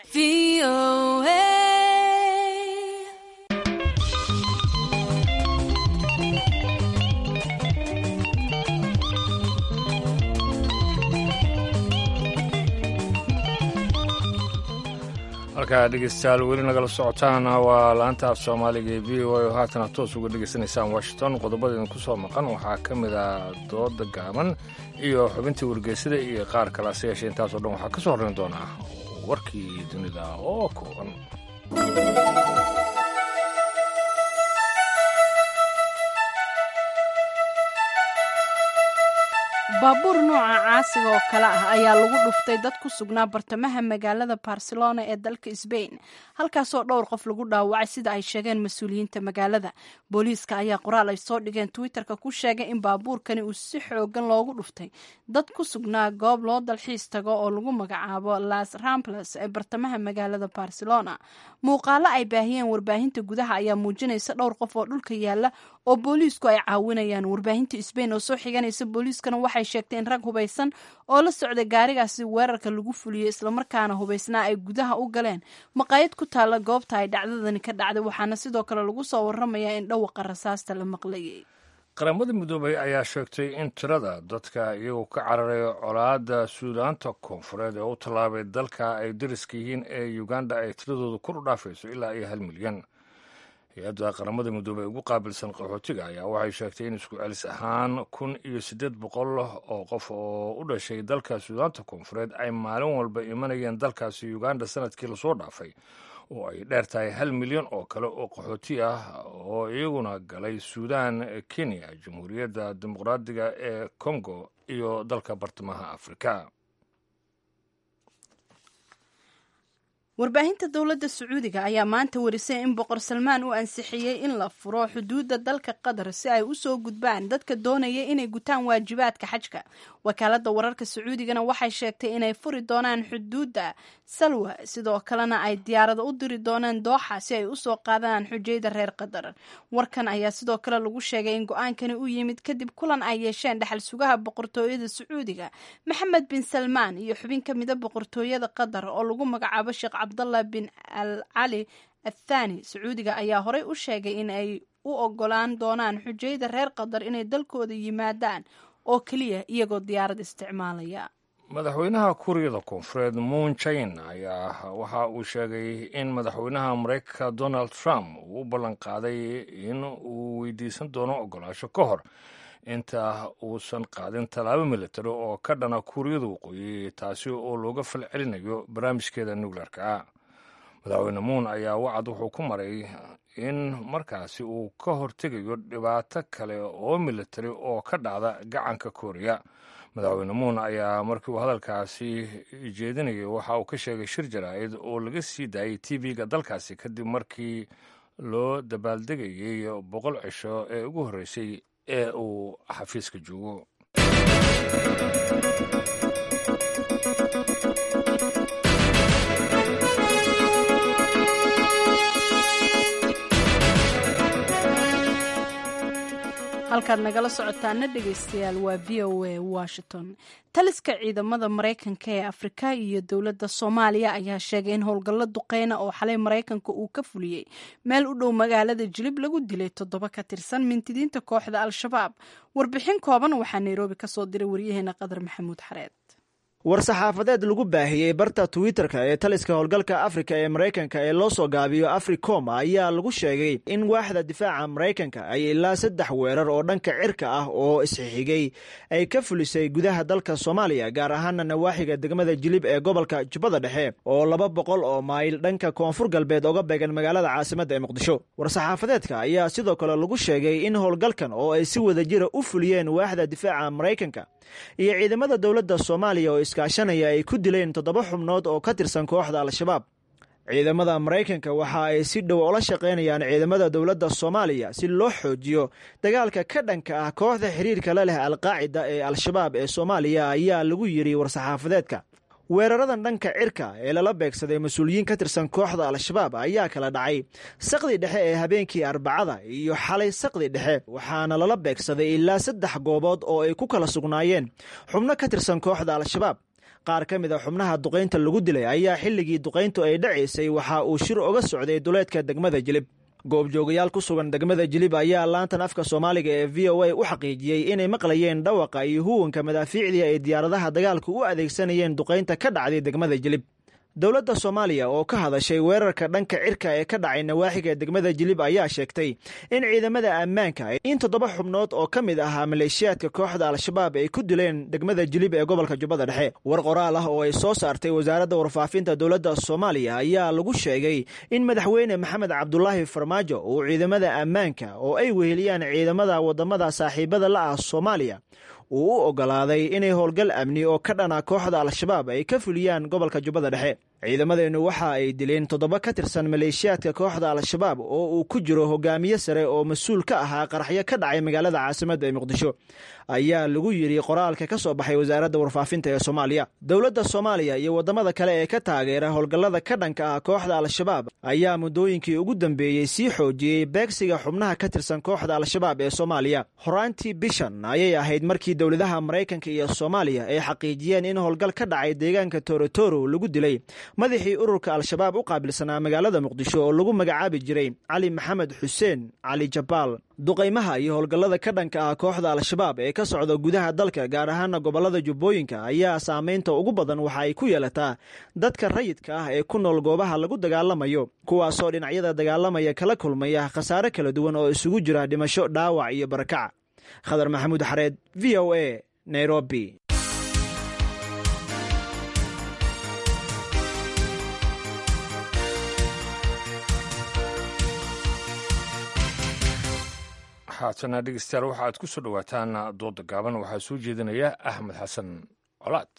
halkaa dhegeystayaal weli nagala socotaan waa laanta af soomaaliga ee v o a oo haatana toos uga dhegeysanaysaan washington qodobadeedin ku soo maqan waxaa ka mid ah dooda gaaban iyo xubintii wargeysada iyo qaar kale hase yeeshee intaasoo dhan waxaa ka soo horrayn doonaa warkii dunida oo kooban baabuur nooca caasiga oo kale ah ayaa lagu dhuftay dad ku sugnaa bartamaha magaalada barcelona ee dalka sbain halkaasoo dhowr qof lagu dhaawacay sida ay sheegeen mas-uuliyiinta magaalada booliiska ayaa qoraal ay soo dhigeen twitterka ku sheegay in baabuurkani uu si xoogan loogu dhuftay dad ku sugnaa goob loo dalxiis tago oo lagu magacaabo las ramples ee bartamaha magaalada barcelona muuqaalo ay baahiyeen warbaahinta gudaha ayaa muujinaysa dhowr qof oo dhulka yaala oo booliisku ay caawinayaan warbaahinta sbain oo soo xiganaysa booliiskana waxay sheegtay in rag hubaysan oo la socday gaarigaasi weerarka lagu fuliyey islamarkaana hubaysnaa ay gudaha u galeen maqaayad ku taalla goobta ay dhacdadani ka dhacday waxaana sidoo kale lagu soo waramayaa in dhawaqa rasaasta la maqlayay qaramada midoobay ayaa sheegtay in tirada dadka iyagoo ka cararay colaadda suudaanta koonfureed ee u tallaabay dalka ay dariska yihiin ee uganda ay tiradooda kor u dhaafayso ilaa iyo hal milyan hay-adda qaramada midoobey ugu qaabilsan qaxootiga ayaa waxay sheegtay in isku celis ahaan kun iyo siddeed boqol oo qof oo u dhashay dalka suudaanta koonfureed ay maalin walba imanayeen dalkaasi uganda sanadkii lasoo dhaafay oo ay dheer tahay hal milyan oo kale oo qaxooti ah oo iyaguna galay suudan kenya jamhuuriyadda dimuqraadiga ee congo iyo dalka bartamaha afrika warbaahinta dowladda sacuudiga ayaa maanta warisay in boqor salmaan uu ansixiyey in la furo xuduudda dalka qatar si ay usoo gudbaan dadka doonaya inay gutaan waajibaadka xajka wakaaladda wararka sacuudigana waxay sheegtay inay furi doonaan xuduudda salwa sidoo kalena ay diyaarado u diri doonaan dooxa si ay usoo qaadaan xujayda reer qatar warkan ayaa sidoo kale lagu sheegay in go-aankani u yimid kadib kulan ay yeesheen dhexal sugaha boqortooyada sacuudiga maxamed bin salmaan iyo xubin ka mida boqortooyada qatar oo lagu magacaabo sheekh cabdallah bin al cali athani sacuudiga ayaa horey u sheegay in ay u ogolaan doonaan xujayda reer qatar inay dalkooda yimaadaan oo keliya iyagoo diyaarad isticmaalaya madaxweynaha kuuriyada koonfureed moon jain ayaa waxa uu sheegay in madaxweynaha mareykanka donald trump uu u ballan qaaday in uu weydiisan doono ogolaasho ka hor inta uusan qaadin tallaabo militari oo ka dhana kuuriyada waqooyi taasi oo looga falcelinayo barnaamijkeeda nuclearka ah madaxweyne muun ayaa wacad wuxuu ku maray in markaasi uu ka hortegayo dhibaato kale oo militari oo ka dhacda gacanka kooriya madaxweyne muun ayaa markii uu hadalkaasi jeedinayay waxa uu ka sheegay shir jaraa'id oo laga sii daayay t v-ga dalkaasi kadib markii loo dabaaldegayay boqol cisho ee ugu horreysay ee uu xafiiska joogo halkaad nagala socotaana dhegaystayaal waa v o a washington taliska ciidamada maraykanka ee afrika iyo dowladda soomaaliya ayaa sheegay in howlgallo duqeyna oo xalay maraykanka uu ka fuliyey meel u dhow magaalada jilib lagu dilay toddoba ka tirsan mintidiinta kooxda al-shabaab warbixin kooban waxaa nairobi ka soo diray waryaheena qadar maxamuud xareed war-saxaafadeed lagu baahiyey barta twitter-ka ee taliska howlgalka afrika ee maraykanka ee loo soo gaabiyo africom ayaa lagu sheegay in waaxda difaaca maraykanka ay ilaa saddex weerar oo dhanka cirka ah oo isxixigay ay ka fulisay gudaha dalka soomaaliya gaar ahaana nawaaxiga degmada jilib ee gobolka jubbada dhexe oo laba boqol oo mayl dhanka koonfur galbeed oga beegan magaalada caasimadda ee muqdisho war-saxaafadeedka ayaa sidoo kale lagu sheegay in howlgalkan oo ay si wada jira u fuliyeen waaxda difaaca maraykanka iyo ciidamada dowladda soomaaliya oo iskaashanaya ay ku dileen toddoba xubnood oo ka tirsan kooxda al-shabaab ciidamada maraykanka waxa ay si dhow ola shaqaynayaan ciidamada dowladda soomaaliya si loo xoojiyo dagaalka ka dhanka ah kooxda xiriirka la leh alqaacida ee al-shabaab ee soomaaliya ayaa lagu yidhi war-saxaafadeedka weeraradan dhanka cirka ee lala beegsaday mas-uuliyiin ka tirsan kooxda al-shabaab ayaa kala dhacay saqdi dhexe ee habeenkii arbacada iyo xalay saqdi dhexe waxaana lala beegsaday ilaa saddex goobood oo ay ku kala sugnaayeen xubno ka tirsan kooxda al-shabaab qaar ka mid a xubnaha duqaynta lagu dilay ayaa xilligii duqayntu ay dhacaysay waxa uu shir oga socday duleedka degmada jilib goobjoogayaal ku sugan degmada jilib ayaa laantan afka soomaaliga ee v o a u xaqiijiyey inay maqlayeen dhawaqa iyo huwanka madaafiicdii ay diyaaradaha dagaalku u adeegsanayeen duqaynta ka dhacday degmada jilib dowladda soomaaliya oo ka hadashay weerarka dhanka cirka ee ka dhacay nawaaxiga degmada jilib ayaa sheegtay in ciidamada ammaanka in toddoba xubnood oo ka mid ahaa maleeshiyaadka kooxda al-shabaab ay ku dileen degmada jilib ee gobolka jubbada dhexe war qoraal ah oo ay soo saartay wasaaradda warfaafinta dowladda soomaaliya ayaa lagu sheegay in madaxweyne maxamed cabdulaahi farmaajo uu ciidamada ammaanka oo ay weheliyaan ciidamada wadamada saaxiibada la ah soomaaliya uu u ogolaaday inay howlgal amni oo ka dhana kooxda al-shabaab ay ka fuliyaan gobolka jubbada dhexe ciidamadeennu waxa ay dileen toddoba ka tirsan maleeshiyaadka kooxda al-shabaab oo uu ku jiro hogaamiye sare oo mas-uul ka ahaa qaraxyo ka dhacay magaalada caasimadda ee muqdisho ayaa lagu yidhi qoraalka ka soo baxay wasaaradda warfaafinta ee soomaaliya dowladda soomaaliya iyo waddamada kale ee ka taageera howlgallada ka dhanka ah kooxda al-shabaab ayaa muddooyinkii ugu dambeeyey sii xoojiyey beegsiga xubnaha ka tirsan kooxda al-shabaab ee soomaaliya horaantii bishan ayay ahayd markii dowladaha maraykanka iyo soomaaliya ay xaqiijiyeen in howlgal ka dhacay deegaanka torotoro lagu dilay madaxii ururka al-shabaab u qaabilsanaa magaalada muqdisho oo lagu magacaabi jiray cali maxamed xuseen cali jabaal duqaymaha iyo howlgallada ka dhanka ah kooxda al-shabaab ee ka socda gudaha dalka gaar ahaana gobollada jubbooyinka ayaa saamaynta ugu badan waxa ay ku yeelataa dadka rayidka ah ee ku nool goobaha lagu dagaalamayo kuwaasoo dhinacyada dagaalamaya kala kulmaya khasaare kala duwan oo isugu jira dhimasho dhaawac iyo barakac khadar maxamuud xareed v o a nairobi haatana dhegeystayaal waxa aad ku soo dhowaataan dooda gaaban waxaa soo jeedinaya axmed xasan colaad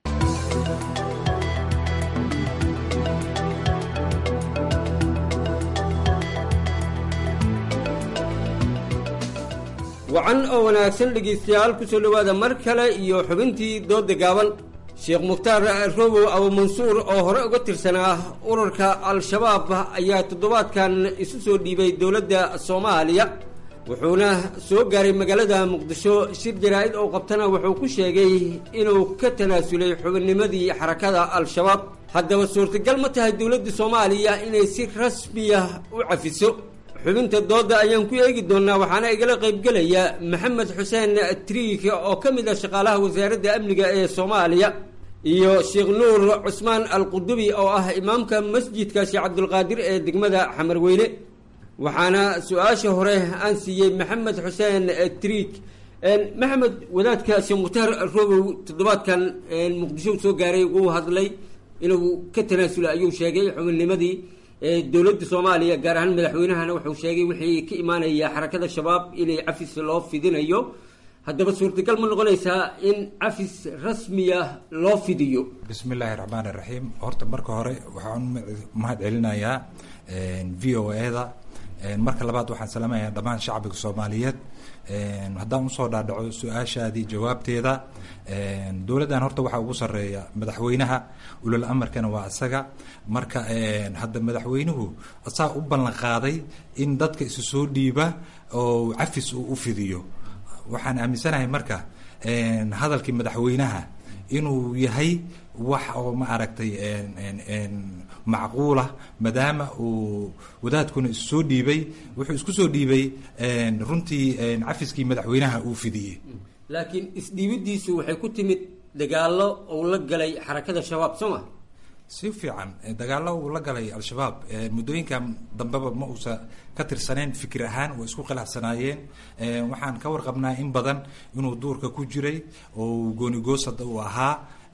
wacan oo wanaagsan dhegaystayaal ku soo dhowaada mar kale iyo xubintii dooda gaaban sheekh mukhtaar robow abumansuur oo hore uga tirsanaa ururka al-shabaab ayaa toddobaadkan isu soo dhiibay dowladda soomaaliya wuxuuna soo gaaray magaalada muqdisho shir jaraa'id oo qabtana wuxuu ku sheegay inuu ka tanaasulay xubinnimadii xarakada al-shabaab haddaba suurtagal ma tahay dowladda soomaaliya inay si rasmiya u cafiso xubinta dooda ayaan ku eegi doonaa waxaana igala qaybgelaya maxamed xuseen triik oo ka mid ah shaqaalaha wasaaradda amniga ee soomaaliya iyo sheekh nuur cusmaan alqudubi oo ah imaamka masjidka sheekh cabdulqaadir ee degmada xamarweyne waxaana su-aasha hore aan siiyey maxamed xuseen triik maxamed wadaadka sheekh mukhtaar robow toddobaadkan muqdisho soo gaaray wuu hadlay inuu ka tanaasula ayuu sheegay xubinnimadii dowladda soomaaliya gaar ahaan madaxweynahana wuxuu sheegay wixii ka imaanaya xarakada shabaab inay cafis loo fidinayo haddaba suurtagal ma noqonaysaa in cafis rasmiya loo fidiyo bismi illaahi raxmaan iraxiim horta marka hore waxaan mahad celinayaa v o e-da marka labaad waxaan salaamayaa dhammaan shacbiga soomaaliyeed haddaan usoo dhaadhaco su-aashaadii jawaabteeda dowladdan horta waxaa ugu sareeya madaxweynaha ulal amarkana waa isaga marka hadda madaxweynuhu asaa u ballan qaaday in dadka isu soo dhiiba oo cafis uu u fidiyo waxaan aaminsanahay marka hadalkii madaxweynaha inuu yahay wax oo ma aragtay macquulah maadaama uu wadaadkuna isu soo dhiibay wuxuu isku soo dhiibay runtii cafiskii madaxweynaha uu fidiyey laakiin isdhiibidiisu waxay ku timid dagaallo uu la galay xarakada shabaab soo ma si fiican dagaallo uu la galay al-shabaab muddooyinkan dambeba ma uusa ka tirsaneen fikir ahaan way isku khilaafsanaayeen waxaan ka warqabnaa in badan inuu duurka ku jiray oo goonigoosada uu ahaa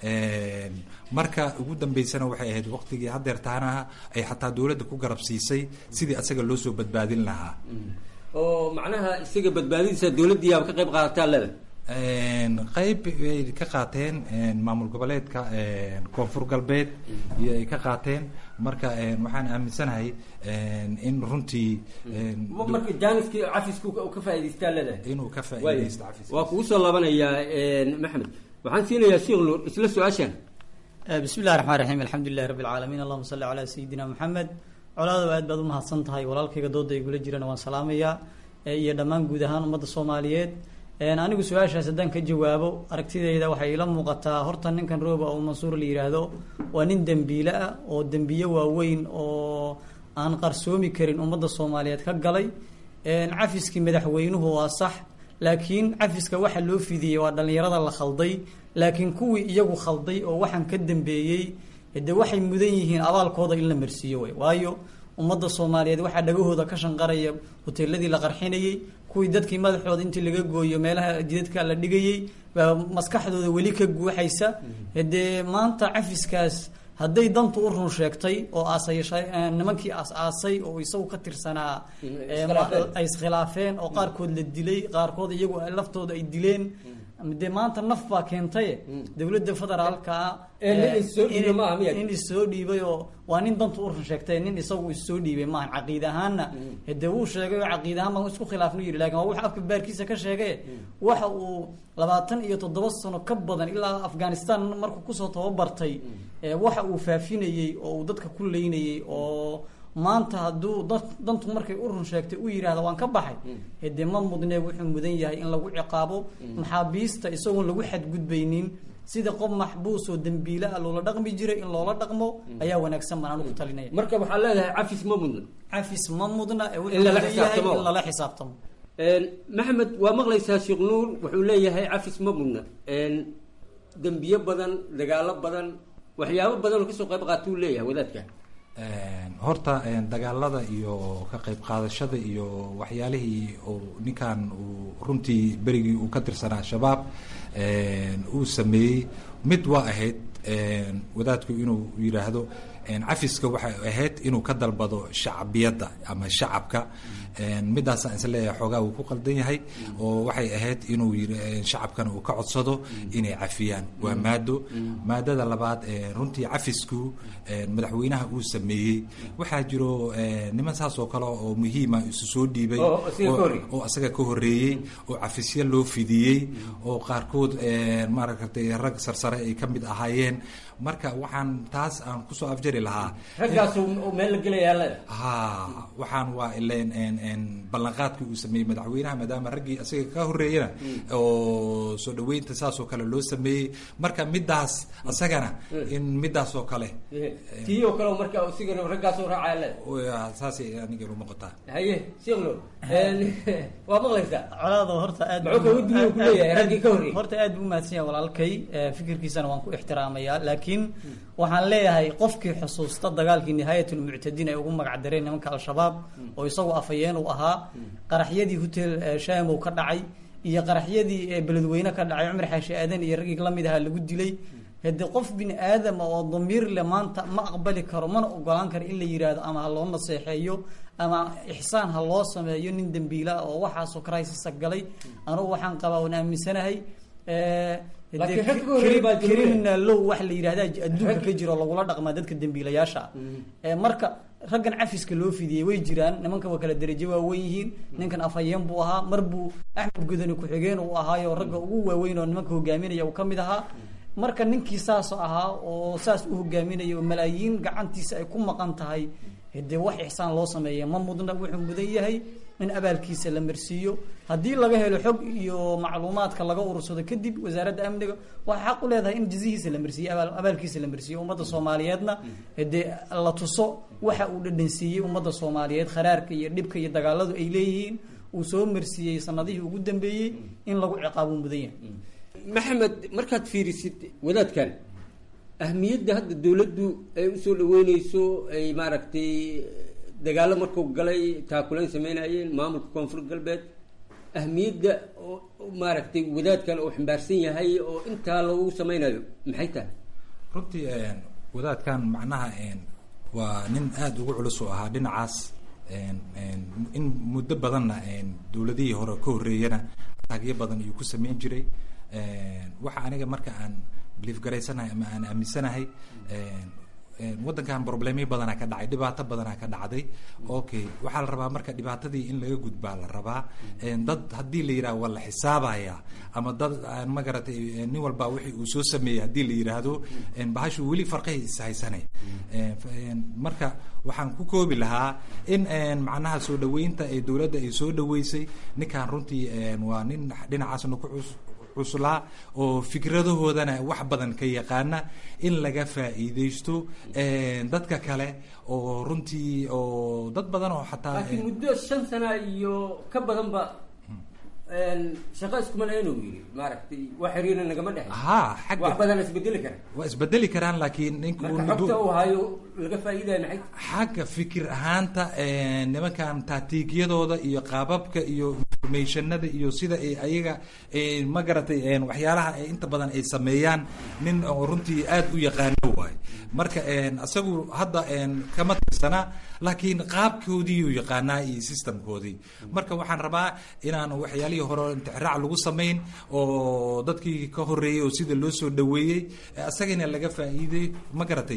marka ugu dambeysana waxay ahayd waqtigii hadeer taanaha ay xataa dowladda ku garab siisay sidii asaga loo soo badbaadin lahaa oo macnaha isaga badbaadadiisa dowladdiiaba ka qayb qaadataa leda qayb ay ka qaateen maamul goboleedka koonfur galbeed iyo ay ka qaateen marka waxaan aaminsanahay in runtii marka jaaniskii cafiska ka faa'idaystaa leedahay inuu ka faa'iidaysto cafis waa kugu soo laabanayaa maxamed waxaan siinayaa sheekh nuur isla su-aashan bismi llahi raxmaan raxiim alxamdu lilahi rabbi alcaalamiin allahuma salli calaa sayidina maxamed colaado aad baad umahadsan tahay walaalkayga dooda igula jirana waan salaamayaa iyo dhammaan guud ahaan ummadda soomaaliyeed anigu su-aashaas haddaan ka jawaabo aragtidayda waxay ila muuqataa horta ninkan rooba oo mansuur la yidhaahdo waa nin dembiile ah oo dembiye waaweyn oo aan qarsoomi karin ummadda soomaaliyeed ka galay cafiskii madaxweynuhu waa sax laakiin cafiska waxa loo fidiyey waa dhallinyarada la khalday laakiin kuwii iyagu khalday oo waxaan ka dambeeyey de waxay mudan yihiin abaalkooda in la marsiiyo wey waayo ummadda soomaaliyeed waxaa dhagahooda ka shanqaraya hoteeladii la qarxinayey kuwii dadkii madaxooda intii laga gooyo meelaha jidadka la dhigayey baa maskaxdooda weli ka guuxaysa dee maanta cafiskaas hadday dantu u run sheegtay oo aasay nimankii aas-aasay oo isagu ka tirsanaa ay iskhilaafeen oo qaarkood la dilay qaarkood iyagu laftooda ay dileen dee maanta naf baa keentaye dowladda federaalka Ee, nin issoo dhiibay maaha miya? nin issoo dhiibay oo waa nin dantu urun sheegtay nin isagu issoo dhiibay maaha caqiid ahaanna hade wuu sheegay oo caqiid ahaan baan isku khilaafnu yidhi lakin waa wax afka baarkiisa ka sheegay waxa uu labaatan iyo toddoba sano ka badan ilaa afghanistan markuu kusoo tababartay ee, waxa uu faafinayey oo uu dadka ku leynayey oo maanta hadduu dad- dantu markay urun sheegtay u yidhaahda waan ka baxay hede ma mudnee wuxuu mudan yahay in lagu ciqaabo maxaabiista isagoon lagu xadgudbaynin sida qof maxbuus oo dembiile ah loola dhaqmi jiray in loola dhaqmo ayaa wanaagsan baan anigu talinaya marka waxaa leedahay cafis ma mudna cafis ma mudna ee wuxuu In lala mudan yahay xisaabtamo. in lala xisaabtamo Een, maxamed waa maqlaysaa sheekh nuur wuxuu leeyahay cafis ma mudna Een, dembiyo badan dagaalo badan waxyaabo badan oo kasoo qayb qaatuu leeyahay wadaadka Een, horta een, dagaalada iyo ka qayb qaadashada iyo waxyaalihii uu ninkan uu runtii berigii uu ka tirsanaa shabaab een, uu sameeyey mid waa ahayd een, wadaadku inuu yidhaahdo een, cafiska waxay ahayd inuu ka dalbado shacbiyadda ama shacabka een, midaasaan is leeyahay xoogaa uu ku qaldan yahay oo waxay ahayd inuu yiri een, shacabkana uu ka codsado inay cafiyaan waa maado maadada labaad een, runtii cafisku een, madaxweynaha uu sameeyey waxaa jiro een, niman saas oo kale oo muhiima isu soo dhiibay Oo isaga ka oo- horreeyey. oo asaga ka horreeyey oo cafisyo loo fidiyey oo qaarkood een, maaragtay rag sarsare ay ka mid ahaayeen marka waxaan taas aan kusoo afjari lahaa raggaas uu meel la gelayaa leedahay ha waxaan waa ileen een een ballanqaadkii uu sameeyey madaxweynaha maadaama raggii asaga ka horreeyana oo soo dhaweynta saas oo kale loo sameeyey marka midaas asagana in midaas oo kale tii oo kale marka isigana raggaas u raacaya leedahay waa saasay aniga ila muuqataa haye sheekh nuur Een, waa maqlaysaa colaado horta aad Muxuu kaga duwan ku leeyahay raggii ka horreeyey? horta aad buu umahadsan yahay walaalkay ee, fikirkiisana waan ku ixtiraamayaa laakiin waxaan leeyahay qofkii xusuusta dagaalkii nihaayatulmuctadiin ay ugu magac dareen nimanka al-shabaab oo isagu afayeen uu ahaa qaraxyadii hotel ee, shamow ka dhacay iyo qaraxyadii ee, beledweyne ka dhacay cumar xaashi aadan iyo raggii la mid ahaa lagu dilay hade qof bini aadama oo damiir le maanta ma aqbali karo mana ogolaan karo in la yidhaahdo ama ha loo naseexeeyo ama ixsaan ha loo sameeyo nin dembiila ah oo waxaasoo crisis galay anugu waxaan qabaa waan aaminsanahay eh, hade Laakiin rag cri- ka horreeyay baa jiro. criminal law wax la yidhahda adduunka ka jiro lagula dhaqmaa dadka dembiilayaasha ah Eh, marka raggan cafiska loo fidiyey way jiraan nimanka waa kala derajo waaweyn yihiin ninkan afhayeen buu ahaa mar buu axmed gudani ku-xigeen uu ahaayo ragga ugu waaweyn oo nimanka hogaaminaya uu ka mid ahaa marka ninkii saas ahaa oo saas u hogaaminaya oo malaayiin gacantiisa ay ku maqan tahay hade wax ixsaan loo sameeya ma mudna wuxuu mudan yahay in abaalkiisa la marsiiyo haddii laga helo xog iyo macluumaadka laga urursado kadib wasaaradda amniga waxay xaq u leedahay in jazihiisa la marsiiyo abaal- abaalkiisa la marsiiyo ummadda soomaaliyeedna hade la tuso waxa uu dhadhansiiyey ummadda soomaaliyeed kharaarka iyo dhibka iyo dagaaladu ay leeyihiin uu soo marsiiyey sanadihii ugu dambeeyey in lagu ciqaabo mudan yahay maxamed markaad fiirisid wadaadkan ahmiyadda hadda dawladdu ay usoo dhaweyneyso ay maaragtay dagaalo markuu galay taakulayn sameynayeen maamulka koonfur galbeed ahmiyadda oo oo maaragtay wadaadkan uu xambaarsan yahay oo intaa lagu sameynayo maxay tahay runtii een, wadaadkan macnaha een, waa nin aada ugu culus oo ahaa dhinacaas een, een, in muddo badanna een, dowladihii hore ka horreeyana taagyo badan ayuu ku sameyn jiray een, waxa aniga marka aan biliif garaysanahay ama aan aaminsanahay een, een, waddankan problemyo badanaa ka dhacay dhibaato badanaa ka dhacday okay waxaa la rabaa marka dhibaatadii in laga gudbaa la rabaa een, dad haddii la yidhaha waa la xisaabaya ama dad aan ma garatay een, nin walba wixii uu soo sameeyey haddii la yidhaahdo een, bahashu weli farqahay ishaysanay Een, f- een, marka waxaan ku koobi lahaa in een, macnaha soo dhaweynta ee dowladda ay soo dhaweysay ninkan runtii een, waa nin dhinacaasna ku cus cuslaa oo fikradahoodana wax badan ka yaqaana in laga faa'iidaysto een, dadka kale oo runtii oo dad badan oo xataa laakiin muddo shan sana iyo ka badanba shaqo iskuma lahayn uu yidhi maaragtay wax xiriirna nagama dhex haa xagga wax badan isbedeli kara waa isbedeli karaan laakiin ninku marka xogta uu hayo laga faa'iidaya maxay xagga fikir ahaanta een, nimankan taatiigyadooda iyo qaababka iyo informationada iyo sida ay ayaga ma garatay waxyaalaha ay inta badan ay sameeyaan nin oo runtii aad u yaqaano waay marka isagu hadda kama tirsanaa laakiin qaabkoodii uu yaqaanaa iyo systemkoodii marka waxaan rabaa inaan waxyaalihii hore intixraac lagu samayn oo dadkii ka horeeyey oo sida loo soo dhaweeyey isagana laga faa'iiday ma garatay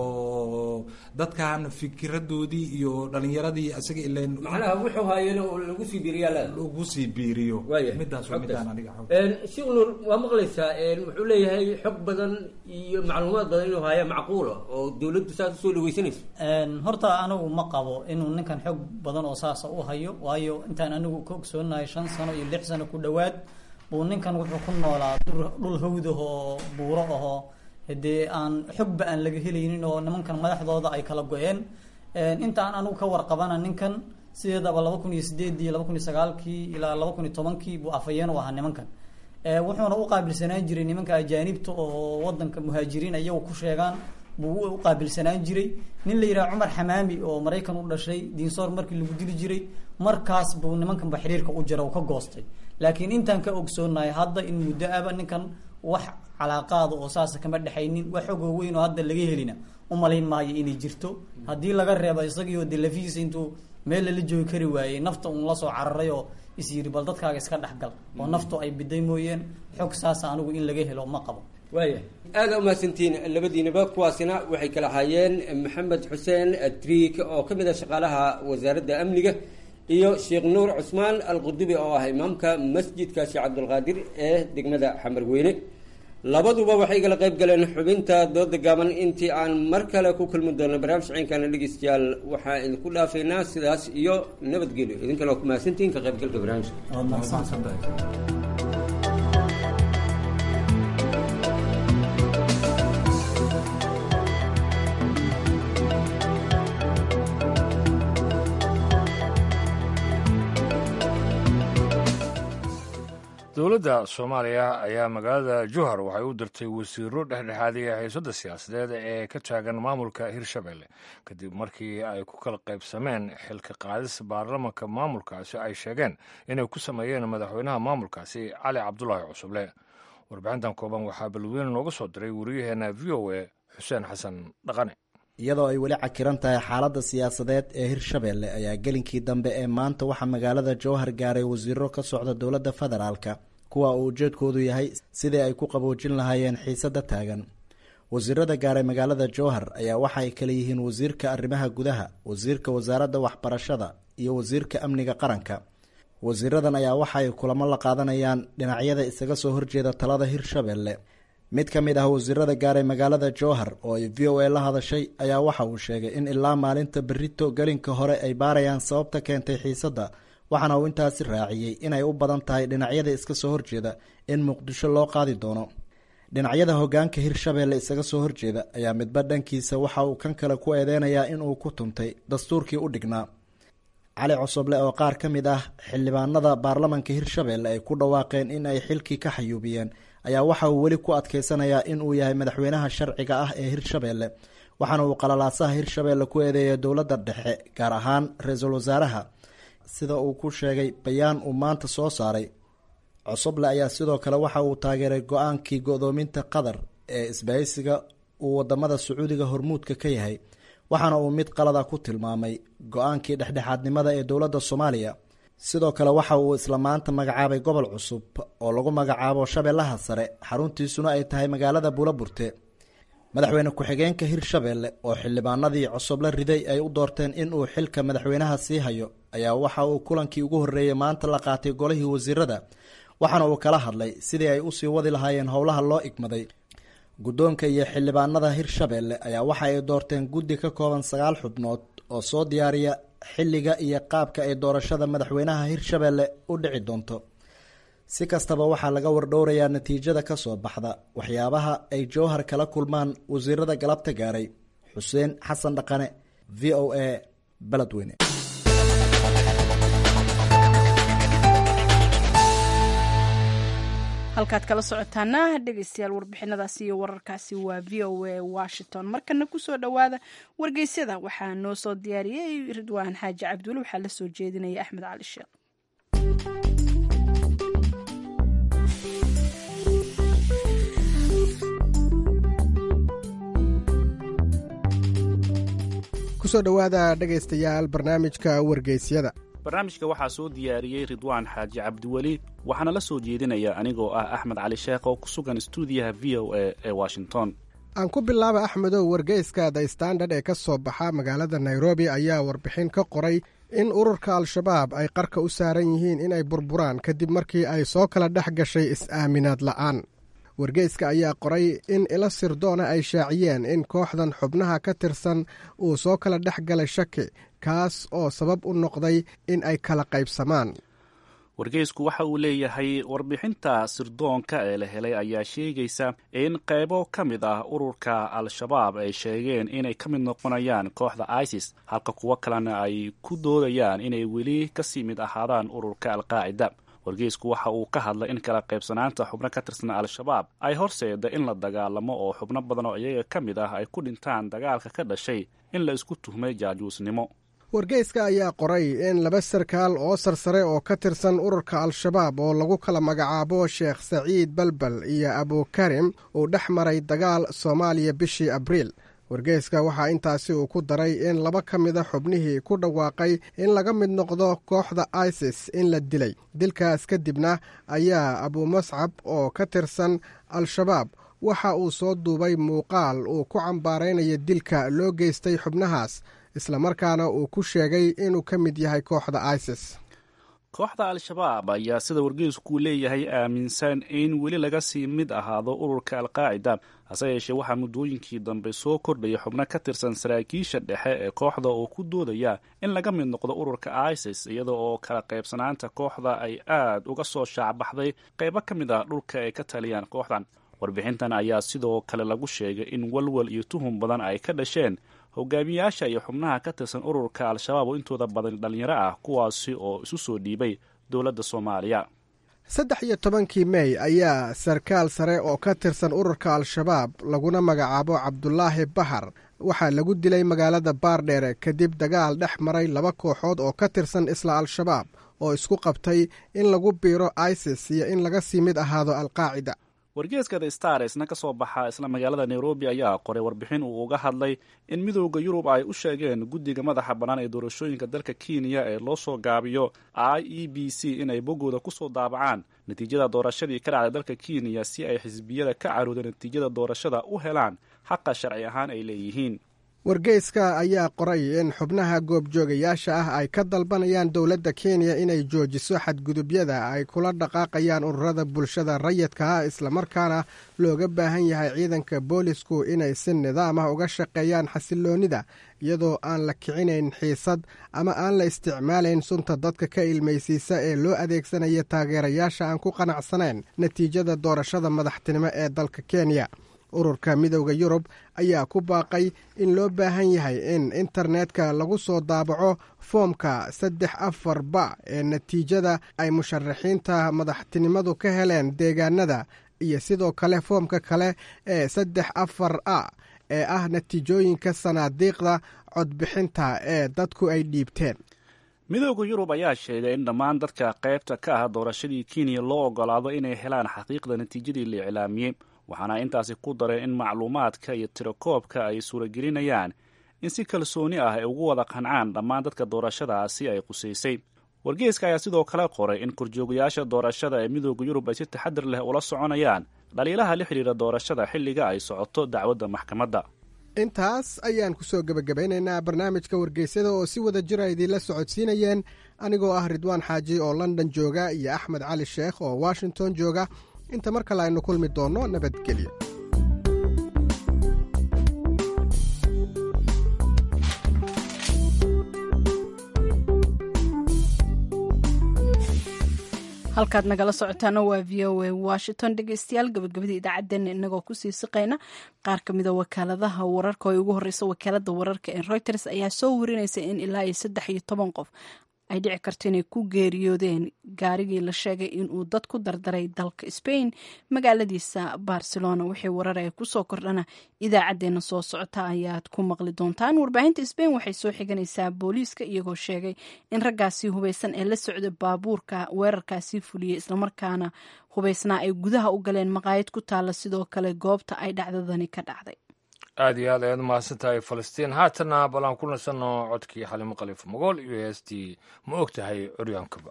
oo dadkan fikiradoodii iyo dhalinyaradii isaga ilan macnaha wuxuu haayeen oo lagu sii biiriyaa lagu sii biiriyo midaas waa midaan aniga sheekh nuur waa maqlaysaa wuxuu leeyahay xog badan iyo macluumaad badan inuu haya macquula oo dawladdu saas usoo dhaweysanayso horta anigu ma qabo inuu ninkan xog badan oo saasa u hayo waayo intaan anigu ka ogsoonahay shan sano iyo lix sano ku dhowaad buu ninkan wuxuu ku noolaa dhul hawdah oo buuro ahoo dee aan xogba aan laga helaynin oo nimankan madaxdooda ay kala go-een intaan anigu ka warqabana ninkan sideedaba laba kun iyo sideedii laba kun iyo sagaalkii ilaa laba kun iyo tobankii buu afayeen u ahaa nimankan wuxuuna u qaabilsanaan jiray nimanka ajaanibta oo wadanka muhaajiriin iyagu ku sheegaan buu u qaabilsanaan jiray nin la yidhaha cumar xamaami oo maraykan u dhashay diinsoor markii lagu dili jiray markaas buu nimankanba xiriirka u jira oo ka goostay laakiin intaan ka ogsoonahay hadda in muddo aba ninkan wax calaaqaada oo saasa kama dhexaynin wax xogoo weyn oo hadda laga helina umalayn maayo inay jirto haddii laga reebo isagiioo de lafihiisa intuu meel lala joogi kari waayey nafta uun lasoo cararay oo is yiri bal dadkaaga iska dhexgal oo naftu ay biday mooyeen xog saasa anigu in laga helo ma qabo waaya aada umahadsantiin labadiinaba kuwaasina waxay kala ahaayeen maxamed xuseen triik oo ka mid ah shaqaalaha wasaaradda amniga iyo sheekh nuur cusmaan alqudubi oo ah imaamka masjidka sheekh cabdulqaadir ee degmada xamarweyne labaduba waxay kala qayb galeen xubinta dooda gaaban intii aan mar kale ku kulmi doono barnaamij ciinkana dhegeystayaal waxaa idinku dhaafaynaa sidaas iyo nabadgelyo idinkana waa ku mahadsantihiin ka qaybgalka barnaamijka dowladda soomaaliya ayaa magaalada juhar waxay u dirtay wasiiro dhexdhexaadiya haysada siyaasadeed ee ka taagan maamulka hirshabelle kadib markii ay ku kala qaybsameen xilka qaadis baarlamanka maamulkaasi ay sheegeen inay ku sameeyeen madaxweynaha maamulkaasi cali cabdulaahi cusuble warbixintan kooban waxaa balweyne nooga soo diray wariyaheenna v o a xuseen xasan dhaqane iyadoo ay weli cakiran tahay xaaladda siyaasadeed ee hirshabelle ayaa gelinkii dambe ee maanta waxaa magaalada jowhar gaaray wasiiro ka socda dowladda federaalka kuwa uu ujeedkoodu yahay sidii ay ku qaboojin lahaayeen xiisadda taagan wasiirada gaaray magaalada jowhar ayaa waxa ay kala yihiin wasiirka arrimaha gudaha wasiirka wasaaradda waxbarashada iyo wasiirka amniga qaranka wasiiradan ayaa waxa ay kulamo la qaadanayaan dhinacyada isaga soo horjeeda talada hirshabelle mid ka mid ah wasiirada gaaray magaalada jowhar oo ay v o a la hadashay ayaa waxa uu sheegay in ilaa maalinta berito gelinka hore ay baarayaan sababta keentay xiisadda waxaana uu intaasi raaciyey inay u badan tahay dhinacyada iska soo horjeeda in muqdisho loo qaadi doono dhinacyada hogaanka hirshabelle isaga soo horjeeda ayaa midba dhankiisa waxa uu kan kale ku eedeynayaa inuu ku tuntay dastuurkii u dhignaa cali cosoble oo qaar ka mid ah xildhibaanada baarlamanka hirshabelle ay ku dhawaaqeen in ay xilkii ka xayuubiyeen ayaa waxa uu weli ku adkeysanayaa in uu yahay madaxweynaha sharciga ah ee hirshabelle waxaana uu qalalaasaha hirshabelle ku eedeeyay dowladda dhexe gaar ahaan ra-iisul wasaaraha sida uu ku sheegay bayaan uu maanta soo saaray cosoble ayaa sidoo kale waxa uu taageeray go-aankii go-doominta qatar ee isbahaysiga uu wadamada sacuudiga hormuudka ka yahay waxaana uu mid qalada ku tilmaamay go-aankii dhexdhexaadnimada ee dowladda soomaaliya sidoo kale waxa uu isla maanta magacaabay gobol cusub oo lagu magacaabo shabeellaha sare xaruntiisuna ay tahay magaalada buulaburte madaxweyne ku-xigeenka hirshabelle oo xildhibaanadii cosoble riday ay u doorteen in uu xilka madaxweynaha sii hayo ayaa waxa uu kulankii ugu horreeyey maanta la qaatay golihii wasiirada waxaana uu kala hadlay sidii ay usii wadi lahaayeen howlaha loo igmaday guddoonka iyo xildhibaanada hirshabelle ayaa waxa ay doorteen guddi ka kooban sagaal xubnood oo soo diyaariya xilliga iyo qaabka ay doorashada madaxweynaha hirshabelle u dhici doonto si kastaba waxaa laga wardhowrayaa natiijada ka soo baxda waxyaabaha ay jowhar kala kulmaan wasiirada galabta gaaray xuseen xasan dhaqane v o a beledweyne halkaad kala socotaana dhegeystayaal warbixinadaasi iyo wararkaasi waa v o a washington markana kusoo dhowaada wargeysyada waxaa noo soo diyaariyey ridwaan xaaji cabdulle waxaa la soo jeedinaya axmed cali sheekh kusoo dhowaada dhegaystayaal barnaamijka wargeysyada barnaamijka waxaa soo diyaariyey ridwaan xaaji cabdiweli waxaana la soo jeedinaya anigoo ah axmed cali sheekh oo ku sugan stuudiyaha v o a ee washington aan ku bilaaba axmedow wargeyska the standard ee ka soo baxa magaalada nairobi ayaa warbixin ka qoray in ururka al-shabaab ay qarka u saaran yihiin inay burburaan kadib markii ay soo kala dhex gashay is-aaminaad la'aan wargeyska ayaa qoray in ilo sirdoona ay shaaciyeen in kooxdan xubnaha ka tirsan uu soo kala dhex galay shaki kaas oo sabab u noqday in ay kala qaybsamaan wargeysku waxa uu leeyahay warbixinta sirdoonka ee la helay ayaa sheegaysa in qaybo ka mid ah ururka al-shabaab ay sheegeen inay ka mid noqonayaan kooxda isis halka kuwo kalena ay ku doodayaan inay weli kasii mid ahaadaan ururka alqaacida wargeysku waxa uu ka hadlay in kala qaybsanaanta xubno ka tirsan al-shabaab ay horseeda in la dagaalamo oo xubno badan oo iyaga ka mid ah ay ku dhintaan dagaalka ka dhashay in la isku tuhmay jaajuusnimo wargeyska ayaa qoray in laba sarkaal oo sarsare oo ka tirsan ururka al-shabaab oo lagu kala magacaabo sheekh saciid balbal iyo abukarim uu dhex maray dagaal soomaaliya bishii abriil wargeyska waxaa intaasi uu ku daray in laba ka mida xubnihii ku dhawaaqay in laga mid noqdo kooxda isis in la dilay dilkaas kadibna ayaa abuumascab oo ka tirsan al-shabaab waxa uu soo duubay muuqaal uu ku cambaaraynaya dilka loo geystay xubnahaas islamarkaana uu ku sheegay inuu ka mid yahay kooxda isis kooxda al-shabaab ayaa sida wargeysku leeyahay aaminsan in weli laga sii mid ahaado ururka alqaacida hase yeeshee waxaa muddooyinkii dambe soo kordhaya xubno ka tirsan saraakiisha dhexe ee kooxda oo ku doodaya in laga mid noqdo ururka isis iyada oo kala qaybsanaanta kooxda ay aad uga soo shaacbaxday qaybo ka mid ah dhulka ay ka taliyaan kooxdan warbixintan ayaa sidoo kale lagu sheegay in walwal iyo tuhum badan ay ka dhasheen hogaamiyaasha iyo xubnaha ka tirsan ururka al-shabaab oo intooda badan dhallinyaro ah kuwaasi oo isu soo dhiibay dowladda soomaaliya saddex iyo tobankii mey ayaa sarkaal sare oo ka tirsan ururka al-shabaab laguna magacaabo cabdulaahi bahar waxaa lagu dilay magaalada baardheere kadib dagaal dhex maray laba kooxood oo ka tirsan isla al-shabaab oo isku qabtay in lagu biiro isis iyo in laga sii mid ahaado alqaacida wargeeska the starsna ka soo baxa isla magaalada nairobi ayaa qoray warbixin uu uga hadlay in midooda yurub ay u sheegeen guddiga madaxa bannaan ee doorashooyinka dalka kenya ee loo soo gaabiyo i e b c inay boggooda ku soo daabacaan natiijada doorashadii ka dhacday dalka kenya si ay xisbiyada ka carooda natiijada doorashada u helaan xaqa sharci ahaan ay leeyihiin wargeyska ayaa qoray in xubnaha goobjoogayaasha ah ay ka dalbanayaan dowladda kenya inay joojiso xadgudubyada ay kula dhaqaaqayaan ururada bulshada rayidka ah islamarkaana looga baahan yahay ciidanka boolisku inay si nidaam ah uga shaqeeyaan xasiloonnida iyadoo aan la kicinayn xiisad ama aan la isticmaalayn sunta dadka ka ilmaysiisa ee loo adeegsanaya taageerayaasha aan ku qanacsanayn natiijada doorashada madaxtinimo ee dalka kenya ururka midowda yurub ayaa ku baaqay in loo baahan yahay in internetka lagu soo daabaco foomka saddex afar ba ee natiijada ay musharaxiinta madaxtinimadu ka heleen deegaanada iyo sidoo kale foomka kale ee saddex afar a ee ah natiijooyinka sanaadiiqda codbixinta ee dadku ay dhiibteen midooda yurub ayaa sheegay in dhammaan dadka qaybta ka ah doorashadii kenya loo ogolaado inay helaan xaqiiqda natiijadii la iclaamiyey waxaana intaasi ku daray in macluumaadka iyo tirakoobka ay suuragelinayaan in si kalsooni ah ay ugu wada qancaan dhammaan dadka doorashadaasi ay qusaysay wargeeska ayaa sidoo kale qoray in korjoogayaasha doorashada ee midooda yurub ay si taxadir leh ula soconayaan dhaliilaha la xidhiira doorashada xilliga ay socoto dacwadda maxkamadda intaas ayaan ku soo gebagabaynaynaa barnaamijka wargeysyada oo si wada jira idiinla socodsiinayeen anigoo ah ridwaan xaaji oo london jooga iyo axmed cali sheekh oo washington jooga inta mar kale aynu kulmi doonno nabadgelyo halkaad nagala socotaana waa v o a washington dhegeystayaal gabagabada idaacaddeenna inagoo kusii siqayna qaar ka mida wakaaladaha wararka oo ugu horeysa wakaalada wararka ee reuters ayaa soo warinaysa in ilaa iyo saddex iyo toban qof ay dhici karto inay ku geeriyoodeen gaarigii la sheegay inuu dad ku dardaray dalka spain magaaladiisa barcelona wixii warar ee kusoo kordhana idaacadeena soo socota ayaad ku maqli doontaan warbaahinta spain waxay soo xiganaysaa booliiska iyagoo sheegay in raggaasi hubeysan ee la socda baabuurka weerarkaasi fuliyey islamarkaana hubeysnaa ay gudaha u galeen maqaayad ku taalla sidoo kale goobta ay dhacdadani ka dhacday aad iyo aad ayaad mahadsan tahay falastiin haatana bal aan ku nasanno codkii xalimo khaliif mogool iyo heestii ma og tahay curyaankaba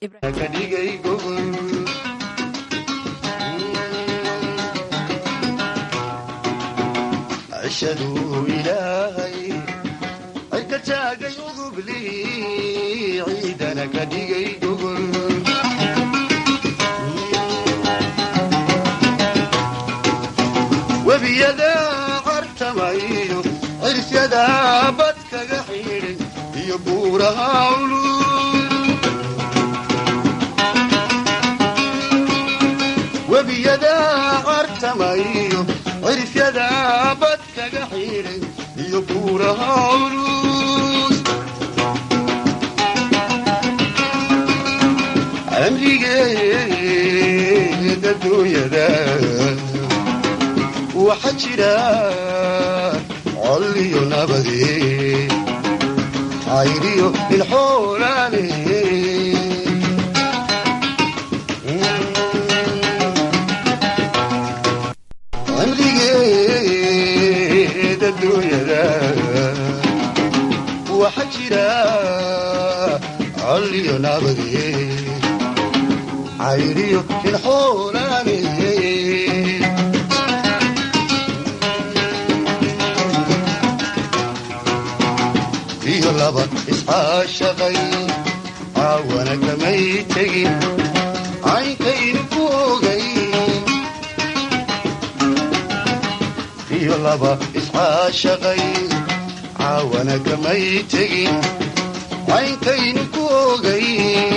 cishaduu ilaahay ay ka taagay udubli ciidana ka dhigay gogol webiyada cartamayo cirsyada bad kaga xidhay iyo buuraha culul webiyada cartamayo cirsyada bad kaga xidhay iyo buuraha culus amrigeeda dunyada waxa jira col iyo nabade cayriyo ilxoolaale amrigeeda dunyada waxa jira col iyo nabade cayriyo ilxoolaale iyo laba iscaashaqay caawana kamay tegin caynkaynu ku ogay iyo laba iscaashaqay caawana kamay tegin caynkaynu ku ogay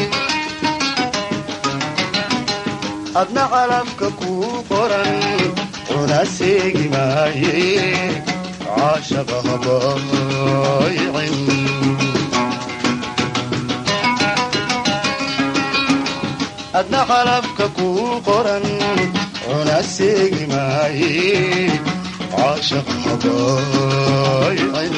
adna calabka kuu qoran una seegi maaye caashaqa habaaycin adna calabka kuu qoran una seegi maaye caashaqa habaaycin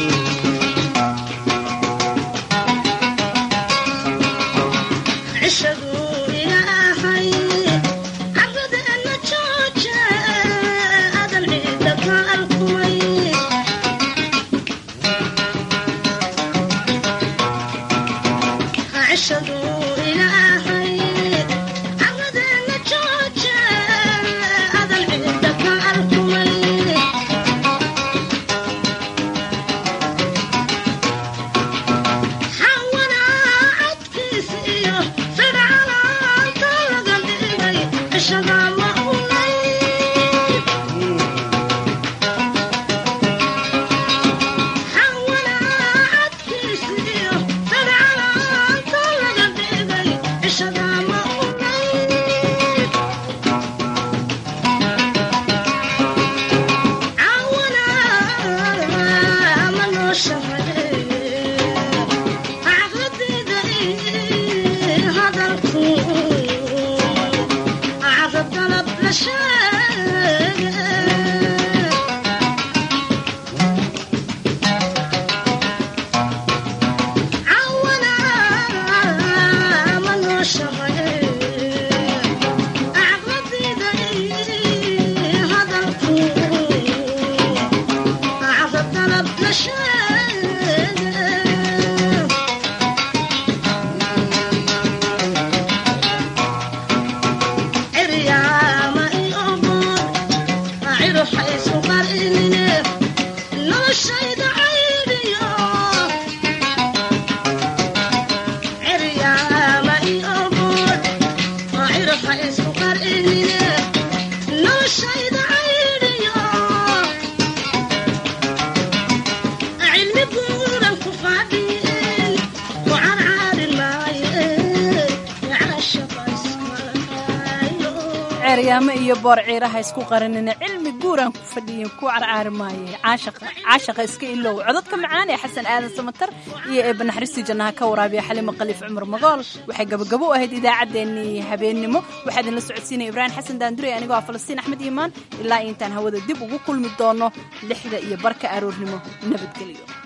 qiyaamo iyo boor ciiraha isku qaranina cilmi guuraan ku fadhiyin ku carcaari maaye caashaqa iska ilow codadka macaan ee xasan aadan samatar iyo eebba naxariistii jannaha ka waraabiya xalimo khaliif cumar magool waxay gabagabo u ahayd idaacaddeenii habeennimo waxaa idinla socodsiinaya ibraahim xasan daandurey anigoo ah falastiin axmed iimaan ilaa intaan hawada dib ugu kulmi doono lixda iyo barka aroornimo nabadgelyo